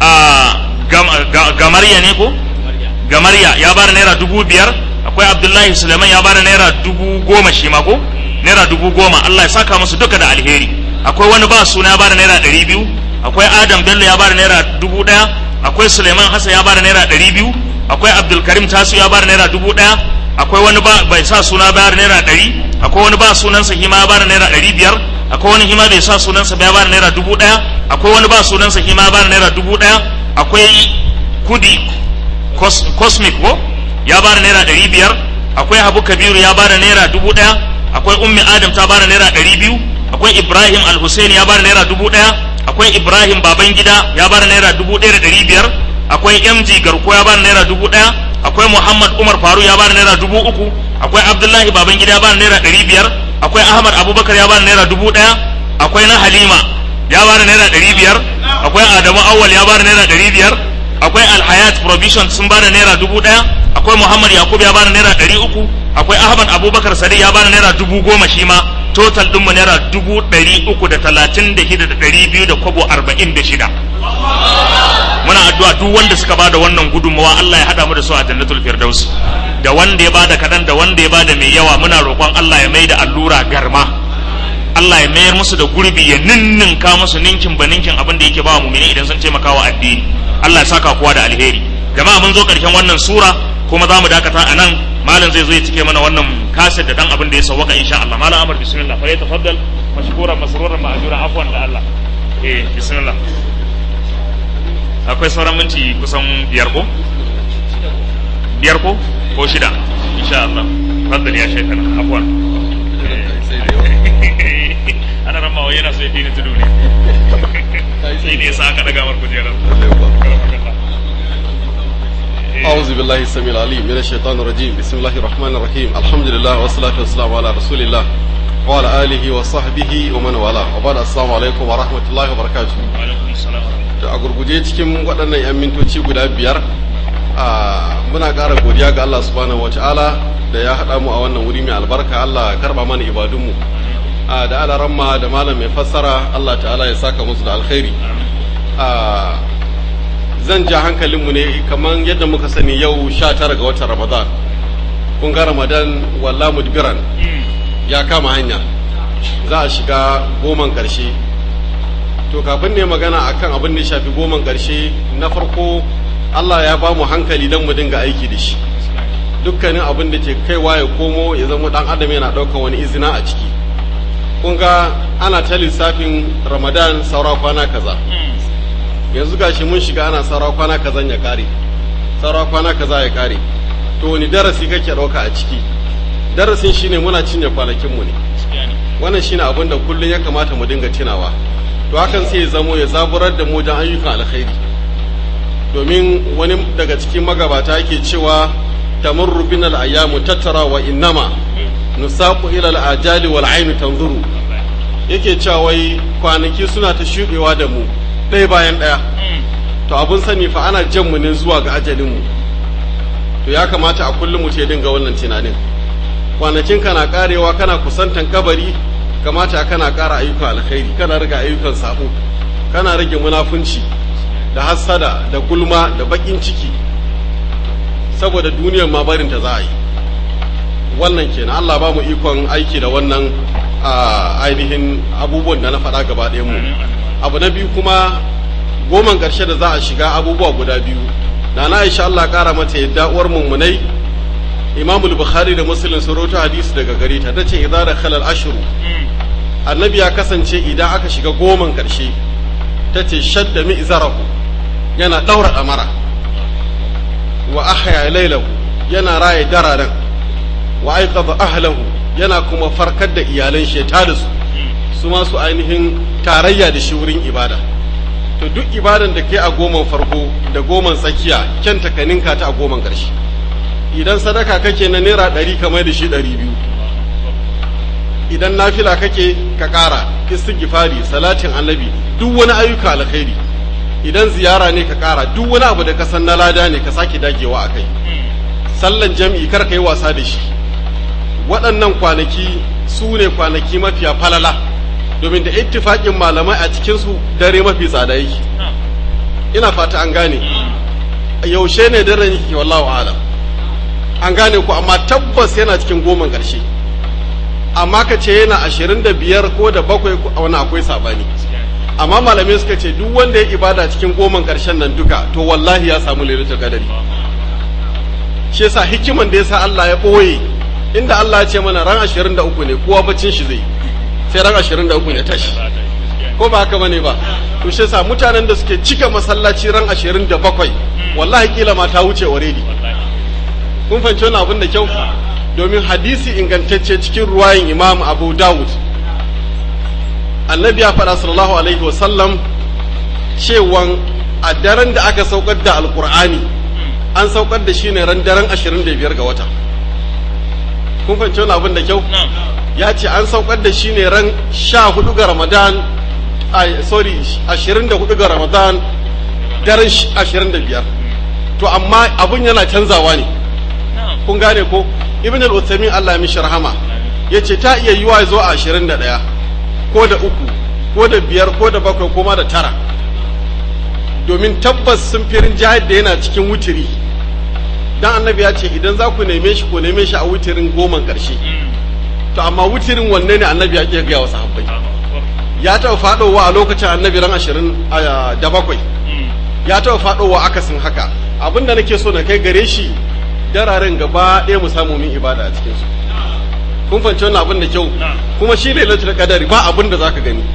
Gamarya ne ko Gamarya ya bada naira dubu biyar akwai Abdullahi Suleiman ya bada naira dubu goma shi ma ko naira dubu goma Allah ya saka musu duka da alheri akwai wani ba suna ya bada naira ɗari biyu akwai Adam Bello ya bada naira dubu ɗaya akwai Suleiman Hassan ya bada naira ɗari biyu akwai Abdulkarim Tasu ya bada naira dubu ɗaya akwai wani ba bai sa suna bayar naira ɗari akwai wani ba sunansa hima ya bada naira ɗari biyar akwai wani hima bai sa sunansa ya bada naira dubu ɗaya akwai wani ba sunansa hima ya bada naira dubu ɗaya akwai kudi cosmic ko ya bada naira ɗari biyar akwai habu kabiru ya bada naira dubu ɗaya akwai ummi adam ta bada naira ɗari biyu akwai ibrahim al-husaini ya bada naira dubu ɗaya akwai ibrahim babangida ya bada naira dubu ɗaya da ɗari biyar akwai mg garko ya bada naira dubu ɗaya akwai Muhammad Umar Faru ya bani naira dubu uku akwai Abdullahi Babangida ya bani naira ɗari biyar akwai Ahmad Abubakar ya bani naira dubu ɗaya akwai na Halima ya bani naira ɗari biyar akwai Adamu Awwal ya bani naira ɗari biyar akwai Alhayat Provision sun bani naira dubu ɗaya akwai Muhammad Yakub ya bani naira ɗari uku akwai Ahmad Abubakar Sadi ya bani naira dubu goma shi ma total ɗinmu naira dubu ɗari uku da talatin da shida da ɗari biyu da kwabo arba'in da shida muna addu'a duk wanda suka bada wannan gudunmawa Allah ya hada mu da su a jannatul firdaus da wanda ya bada kadan da wanda ya bada mai yawa muna roƙon Allah ya maida allura garma Allah ya mayar musu da gurbi ya ninninka musu ninkin ba ninkin abin da yake ba mu'mini idan sun taimaka wa addini Allah ya saka kowa da alheri jama'a mun zo karshen wannan sura kuma za mu dakata a nan malam zai zo ya cike mana wannan kaset da dan abin da ya sawwaka insha Allah malam Amr bismillah fa yatafaddal mashkuran masruran ma'juran afwan da Allah eh bismillah akwai sauran minti kusan biyar ko biyar ko ko shida insha Allah faddal ya shaitana afwan ana rama yana so ya fi ni tudu ne sai ne yasa aka daga mar kujerar أعوذ بالله السميع العليم من الشيطان الرجيم بسم الله الرحمن الرحيم الحمد لله والصلاة والسلام على رسول الله وعلى آله وصحبه ومن والاه وبعد السلام عليكم ورحمة الله وبركاته alaikum salam da a gurguje cikin waɗannan 'yan mintoci guda biyar a muna ƙara godiya ga Allah subhanahu wa ta'ala da ya haɗa mu a wannan wuri mai albarka Allah ya karɓa mana ibadunmu a da alaramma da malam mai fassara Allah ta'ala ya saka musu da alkhairi a zan ja hankalinmu ne kamar yadda muka sani yau sha tara ga watan ramadan kun ga ramadan walla mudbiran ya kama hanya za a shiga goman ƙarshe to kafin ne magana akan abin da ya shafi goman ƙarshe na farko Allah ya ba mu hankali don mu dinga aiki da shi dukkanin abin da ke kaiwa ya komo ya zama dan adam yana ɗaukan wani izina a ciki kun ga ana ta lissafin ramadan saura kwana kaza yanzu gashi mun shiga ana saura kwana kaza ya kare saura kwana kaza ya kare to wani darasi kake ɗauka a ciki darasin shine muna cinye kwanakinmu ne wannan shine abin da kullum ya kamata mu dinga tunawa to hakan sai ya zamo ya zaburar da mu don ayyukan alkhairi domin wani daga cikin magabata yake cewa tamurru bin al-ayyamu tattara wa innama nusaqu ila al-ajali wal aynu tanzuru yake cewa wai kwanaki suna ta shuɗewa da mu ɗaya bayan ɗaya to abun sani fa ana jan mu ne zuwa ga ajalin mu to ya kamata a kullum mu ce dinga wannan tunanin kwanakin kana karewa kana kusantan kabari kamata kana ƙara ayyukan alkhairi kana riga ayyukan sabo kana rage munafunci da hassada da gulma da bakin ciki saboda duniyar ma barin ta za a yi wannan kenan Allah ba mu ikon aiki da wannan ainihin abubuwan da na faɗa gaba ɗayan mu abu na biyu kuma goman ƙarshe da za a shiga abubuwa guda biyu na na Aisha Allah ƙara mata yadda uwar mummunai Imam Bukhari da Muslim sun rawaito hadisi daga gare ta tace idza dakhala al-ashru annabi ya kasance idan aka shiga goman ƙarshe tace shadda mi'zarahu yana daura amara wa ahya laylahu yana raye dararen wa aiqadha ahlahu yana kuma farkar da iyalan shi ta da su su ma su ainihin tarayya da shi wurin ibada to duk ibadan da kai a goman farko da goman tsakiya kyan takaninka ta a goman ƙarshe idan sadaka kake na naira ɗari kamar da shi ɗari biyu idan nafila kake ka ƙara istighfari salatin annabi duk wani ayyuka alkhairi idan ziyara ne ka ƙara duk wani abu da ka san na lada ne ka sake dagewa a kai sallan jam'i kar ka yi wasa da shi waɗannan kwanaki su ne kwanaki mafiya falala domin da ittifaƙin malamai a cikinsu dare mafi tsada yake ina fata an gane yaushe ne daren yake wallahu alam an gane ku amma tabbas yana cikin goman ƙarshe amma ka ce yana ashirin da biyar ko da bakwai wani akwai sabani amma malamai suka ce duk wanda ya ibada cikin goman ƙarshen nan duka to wallahi ya samu lailatul qadari shi yasa hikiman da yasa Allah ya ɓoye inda Allah ya ce mana ran ashirin da uku ne kowa bacin shi zai sai ran ashirin da uku ne tashi ko ba haka bane ba to shi yasa mutanen da suke cika masallaci ran ashirin da bakwai wallahi kila ma ta wuce already kun fahimci wani abin da kyau domin hadisi ingantacce cikin ruwayin imam abu dawud annabi ya faɗa sallallahu alaihi wasallam cewan a daren da aka saukar da alkur'ani an saukar da shi ne ran daren ashirin da biyar ga wata kun fahimci wani abin da kyau ya ce an saukar da shi ne ran sha hudu ga ramadan sorry ashirin da hudu ga ramadan daren ashirin da biyar to amma abin yana canzawa ne kun gane ko ibn al-uthamin Allah ya mishi rahama yace ta iya yiwa zo a 21 ko da uku ko da biyar ko da bakwai ko ma da tara domin tabbas sun firin jihar da yana cikin wutiri dan annabi ya ce idan za ku neme shi ku neme shi a wutirin goman karshe to amma wutirin wanne ne annabi ya ke gaya wa sahabbai ya taɓa faɗowa a lokacin annabi ran ashirin da bakwai ya taɓa faɗowa akasin haka abinda nake so na kai gare shi dararen gaba ɗaya mu samu min ibada a cikinsu kun fahimci wannan abin da kyau kuma shi lailatul qadari ba abin da zaka gani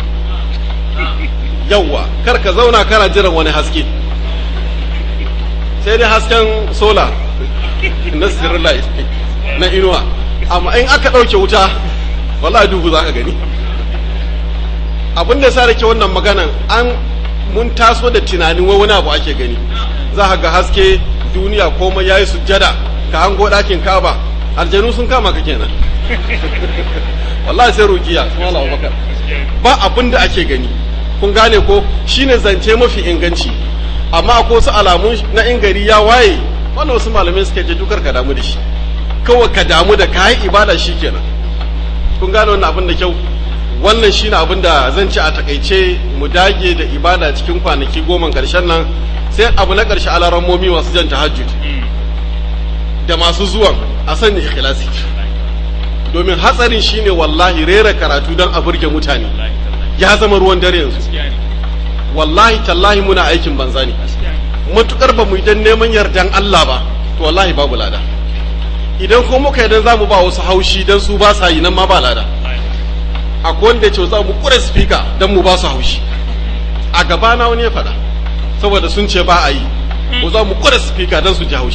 yawwa kar ka zauna kana jiran wani haske sai dai hasken sola na light na inuwa amma in aka ɗauke wuta wallahi duhu zaka gani abin da sa rake wannan maganan an mun taso da tunanin wai wani abu ake gani za ga haske duniya komai yayi sujjada ka hango ɗakin kaba aljanu sun kama ka kenan wallahi sai rukiya sun Allah bakar ba abin da ake gani kun gane ko shine zance mafi inganci amma akwai wasu alamu na in gari ya waye wannan wasu malamai suka ce dukar ka damu da shi kawai ka damu da kayan ibada shi kenan kun gane wannan abin da kyau wannan shine abin da zan ci a takaice mu dage da ibada cikin kwanaki goma karshen nan sai abu na karshe alarammomi masu jan tahajjud da masu zuwan a sanya ikhlasi domin hatsarin shine wallahi rera karatu don a burge mutane ya zama ruwan dare yanzu wallahi tallahi muna aikin banza ne matukar ba mu idan neman yardan Allah ba to wallahi babu lada idan ko muka idan zamu ba wasu haushi dan su ba sa yi nan ma ba lada akwai wanda ya ce za mu kure speaker dan mu ba su haushi a gaba na wani ya faɗa saboda sun ce ba a yi ko za mu kure speaker dan su ji haushi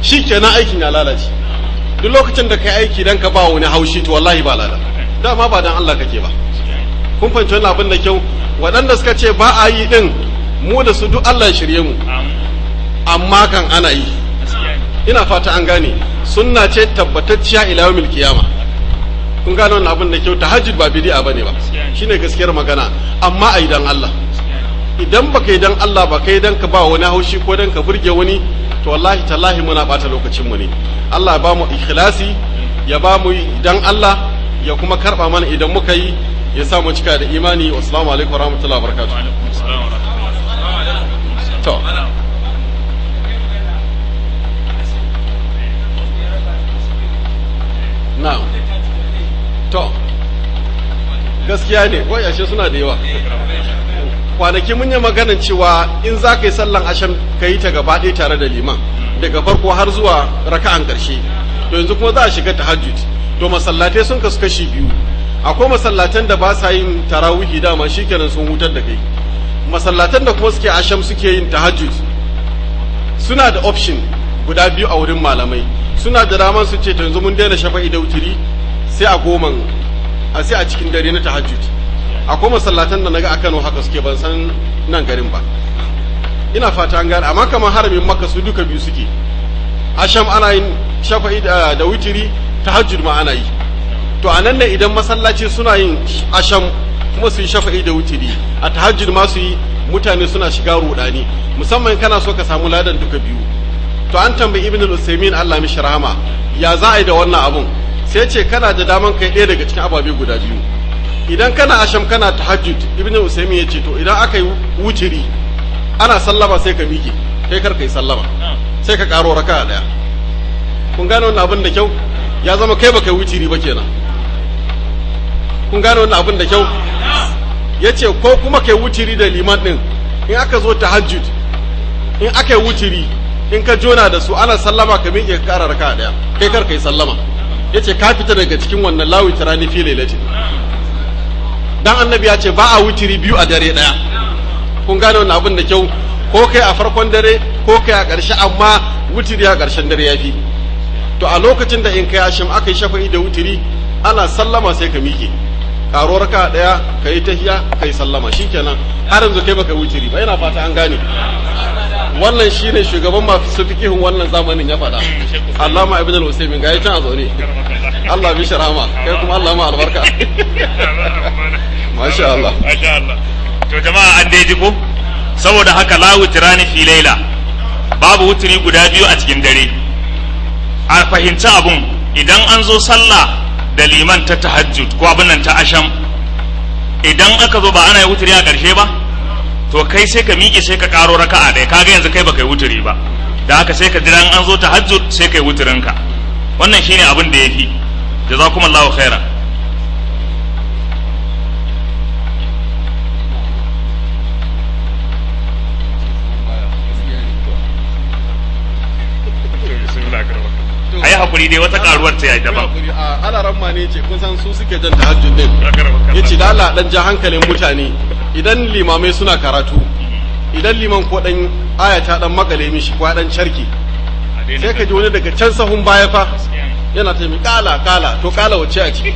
shi kenan aikin ya lalace duk lokacin da kai aiki dan ka ba wani haushi to wallahi ba lada dama ba dan Allah kake ba kun fahimci wannan abin da kyau waɗanda suka ce ba a yi din mu da su duk Allah ya shirye mu amma kan ana yi ina fata an gane sunna ce tabbatacciya ila yawmil qiyama kun gane wannan abin da kyau tahajjud ba bid'a bane ba shine gaskiyar magana amma ai dan Allah idan baka yi dan Allah ba kai dan ka ba wani haushi ko dan ka burge wani to wallahi tallahi muna bata lokacin mu ne Allah ya ba mu ikhlasi ya ba mu dan Allah ya kuma karba mana idan muka yi ya sa mu cika da imani assalamu alaikum warahmatullahi wabarakatuh to na'am to gaskiya ne ko yashe suna da yawa kwanaki mun yi maganin cewa in za ka yi sallan asham ka yi ta gaba ɗaya tare da liman daga farko har zuwa raka'an ƙarshe to yanzu kuma za a shiga tahajjud to masallatai sun kasu kashi biyu akwai masallatan da ba sa yin tarawihi dama shikenan sun hutar da kai masallatan da kuma suke asham suke yin tahajjud suna da option guda biyu a wurin malamai suna da daman su ce to yanzu mun daina shafa'i da wutiri sai a goman a sai a cikin dare na tahajjud akwai masallatan da naga a Kano haka suke ban san nan garin ba ina fata an gane amma kamar haramin Makka su duka biyu suke asham ana yin shafa'i da, da witiri tahajjud ma ana yi to a nan ne idan masallaci suna yin asham kuma su yi shafa'i da witiri a tahajjud ma su yi mutane suna shiga rudani musamman kana so ka samu ladan duka biyu to an tambayi ibn al-usaymin Allah mishi rahama ya za a yi da wannan abun sai ce kana da daman kai ɗaya daga cikin ababe guda biyu idan kana asham kana tahajjud ibnu usaymin ya ce to idan aka yi wutiri ana sallama sai ka miƙe kai kar kai sallama sai ka karo raka daya kun gane wannan abin da kyau ya zama kai baka yi wutiri ba kenan kun gane wannan abin da kyau ya ce ko kuma kai wutiri da liman din in aka zo tahajjud in aka yi wutiri in ka jona da su ana sallama ka miƙe ka kara raka daya kai kar kai sallama ya ce ka fita daga cikin wannan lawi tirani fi lailatin dan annabi ya ce ba a wutiri biyu a dare daya kun gane wannan abin da kyau ko kai a farkon dare ko kai a ƙarshe amma wutiri a ƙarshen dare ya fi to a lokacin da in kai ashim aka yi shafa'i da wutiri ana sallama sai ka miƙe karo raka daya ka yi tahiya ka yi sallama shikenan har yanzu kai baka wutiri ba yana fata an gane wannan shine shugaban masu fikihun wannan zamanin ya faɗa Allama ibn al-Usaymin ga can a zaune Allah bi sharama kai kuma Allah ma albarka masha Allah Masha Allah. To jama'a an dai ji ko? Saboda haka la wutirani fi laila. Babu wutiri guda biyu a cikin dare. A fahimci abun idan an zo sallah da liman ta tahajjud ko abin nan ta asham idan aka zo ba ana yi wutiri a ƙarshe ba to kai sai ka miƙe sai ka ƙaro raka'a ɗaya kaga yanzu kai baka yi wutiri ba da haka sai ka jira in an zo tahajjud sai kai wutirinka wannan shine abin da yafi jazakumullahu khairan a yi haƙuri dai wata ƙaruwar ta yi daban a alaran ma ne ce kun san su suke jan tahajjud din ya ce da Allah dan ja hankalin mutane idan limamai suna karatu idan liman ko dan aya ta dan makale mishi ko dan charki sai ka ji wani daga can sahun baya fa yana ta mi kala kala to kala wace a ciki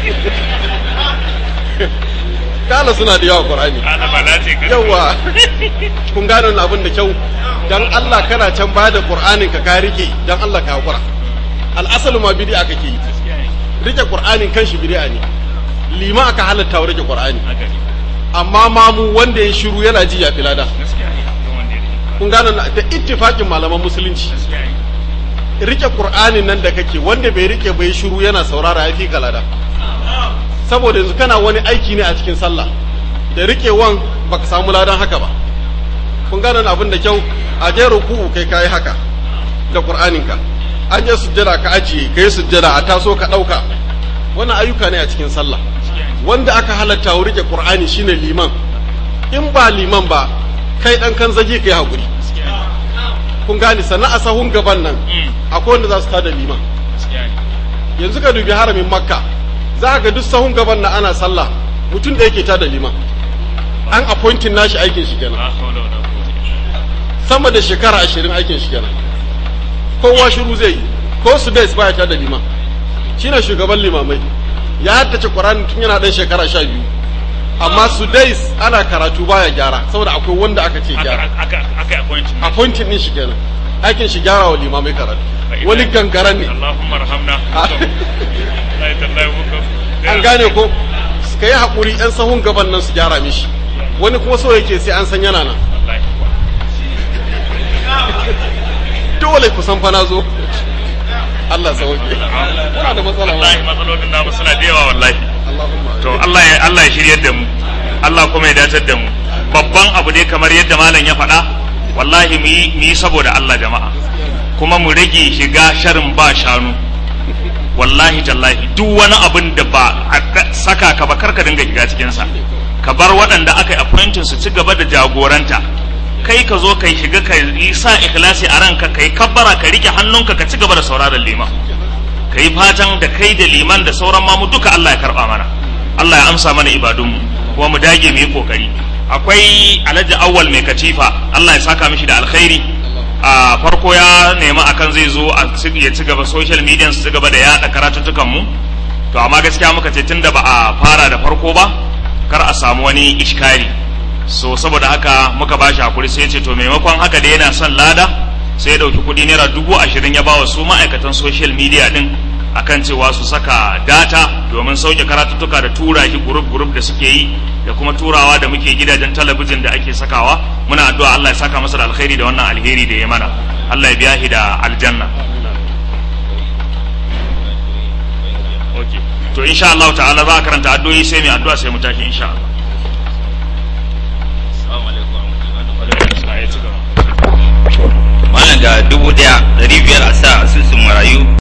kala suna da yawa qur'ani yawa kun gane wannan abin da kyau dan Allah kana can baya da qur'anin ka ka rike dan Allah ka hakura al'asalu ma bid'a kake yi rike qur'anin kanshi bid'a ne lima aka halatta wa rike qur'ani amma mamu wanda ya shiru yana ji ya filada kun gane da ittifaqin malaman musulunci rike qur'anin nan da kake wanda bai rike bai shiru yana saurara ya fi kalada saboda yanzu kana wani aiki ne a cikin sallah da rikewan baka samu ladan haka ba kun gane abin da kyau a je ruku'u kai kai haka da qur'anin ka an je sujjada ka ajiye kai sujjada a taso ka dauka wannan ayyuka ne a cikin sallah wanda aka halatta wa rike qur'ani shine liman in ba liman ba kai dan kan zage kai hakuri kun gane sannan a sahun gaban nan akwai wanda za su tada liman yanzu ka dubi haramin makka za ka ga duk sahun gaban na ana sallah mutum da yake tada liman an appointing nashi aikin shi kenan sama da shekara ashirin aikin shi kenan kowa shiru zai yi ko su dai baya ta da liman shine shugaban limamai ya haddace Qur'ani tun yana dan shekara sha biyu amma su dai ana karatu baya gyara saboda akwai wanda aka ce gyara aka aka appointment appointing din shi kenan aikin shi gyara wa limamai karatu wani gangaran ne Allahumma rahamna Allah tallahi muka an gane ko ka yi haƙuri 'yan sahun gaban nan su gyara mishi wani kuma so yake sai an san yana nan dole ku san fa na zo Allah sauke muna da matsala wallahi matsalolin namu suna da yawa wallahi Allahumma to Allah ya Allah ya shiryar da mu Allah kuma ya datar da mu babban abu dai kamar yadda malam ya faɗa wallahi mu yi mu yi saboda Allah jama'a kuma mu rage shiga sharin ba shanu wallahi tallahi duk wani abin da ba a saka ka ba karka dinga shiga cikin sa ka bar waɗanda aka yi appointing su ci gaba da jagoranta kai ka zo kai shiga ka yi sa ikhlasi a ranka kai kabbara ka rike hannunka ka ci gaba da sauraron liman ka yi fatan da kai da liman da sauran mamu duka Allah ya karba mana Allah ya amsa mana ibadunmu kuma mu dage mu yi kokari akwai alhaji awwal mai katifa Allah ya saka mishi da alkhairi a farko ya nemi akan zai zo a ya ci gaba social media su ci gaba da yada karatuttukan mu to amma gaskiya muka ce tunda ba a fara da farko ba kar a samu wani iskari so saboda haka muka ba shi hakuri sai ya ce to maimakon haka da yana son lada sai ya ɗauki kuɗi naira dubu ashirin ya ba wa su ma'aikatan social media ɗin akan cewa su saka data domin sauke karatuttuka da tura shi gurup gurup da suke yi da kuma turawa da muke gidajen talabijin da ake sakawa muna addu'a Allah ya saka masa da alkhairi da wannan alheri da ya mana Allah ya biya shi da aljanna okay to insha Allah ta'ala za a karanta addu'o'i sai mai addu'a sai mu tashi insha Allah Malam ga dubu ɗaya ɗari biyar a sa asusun marayu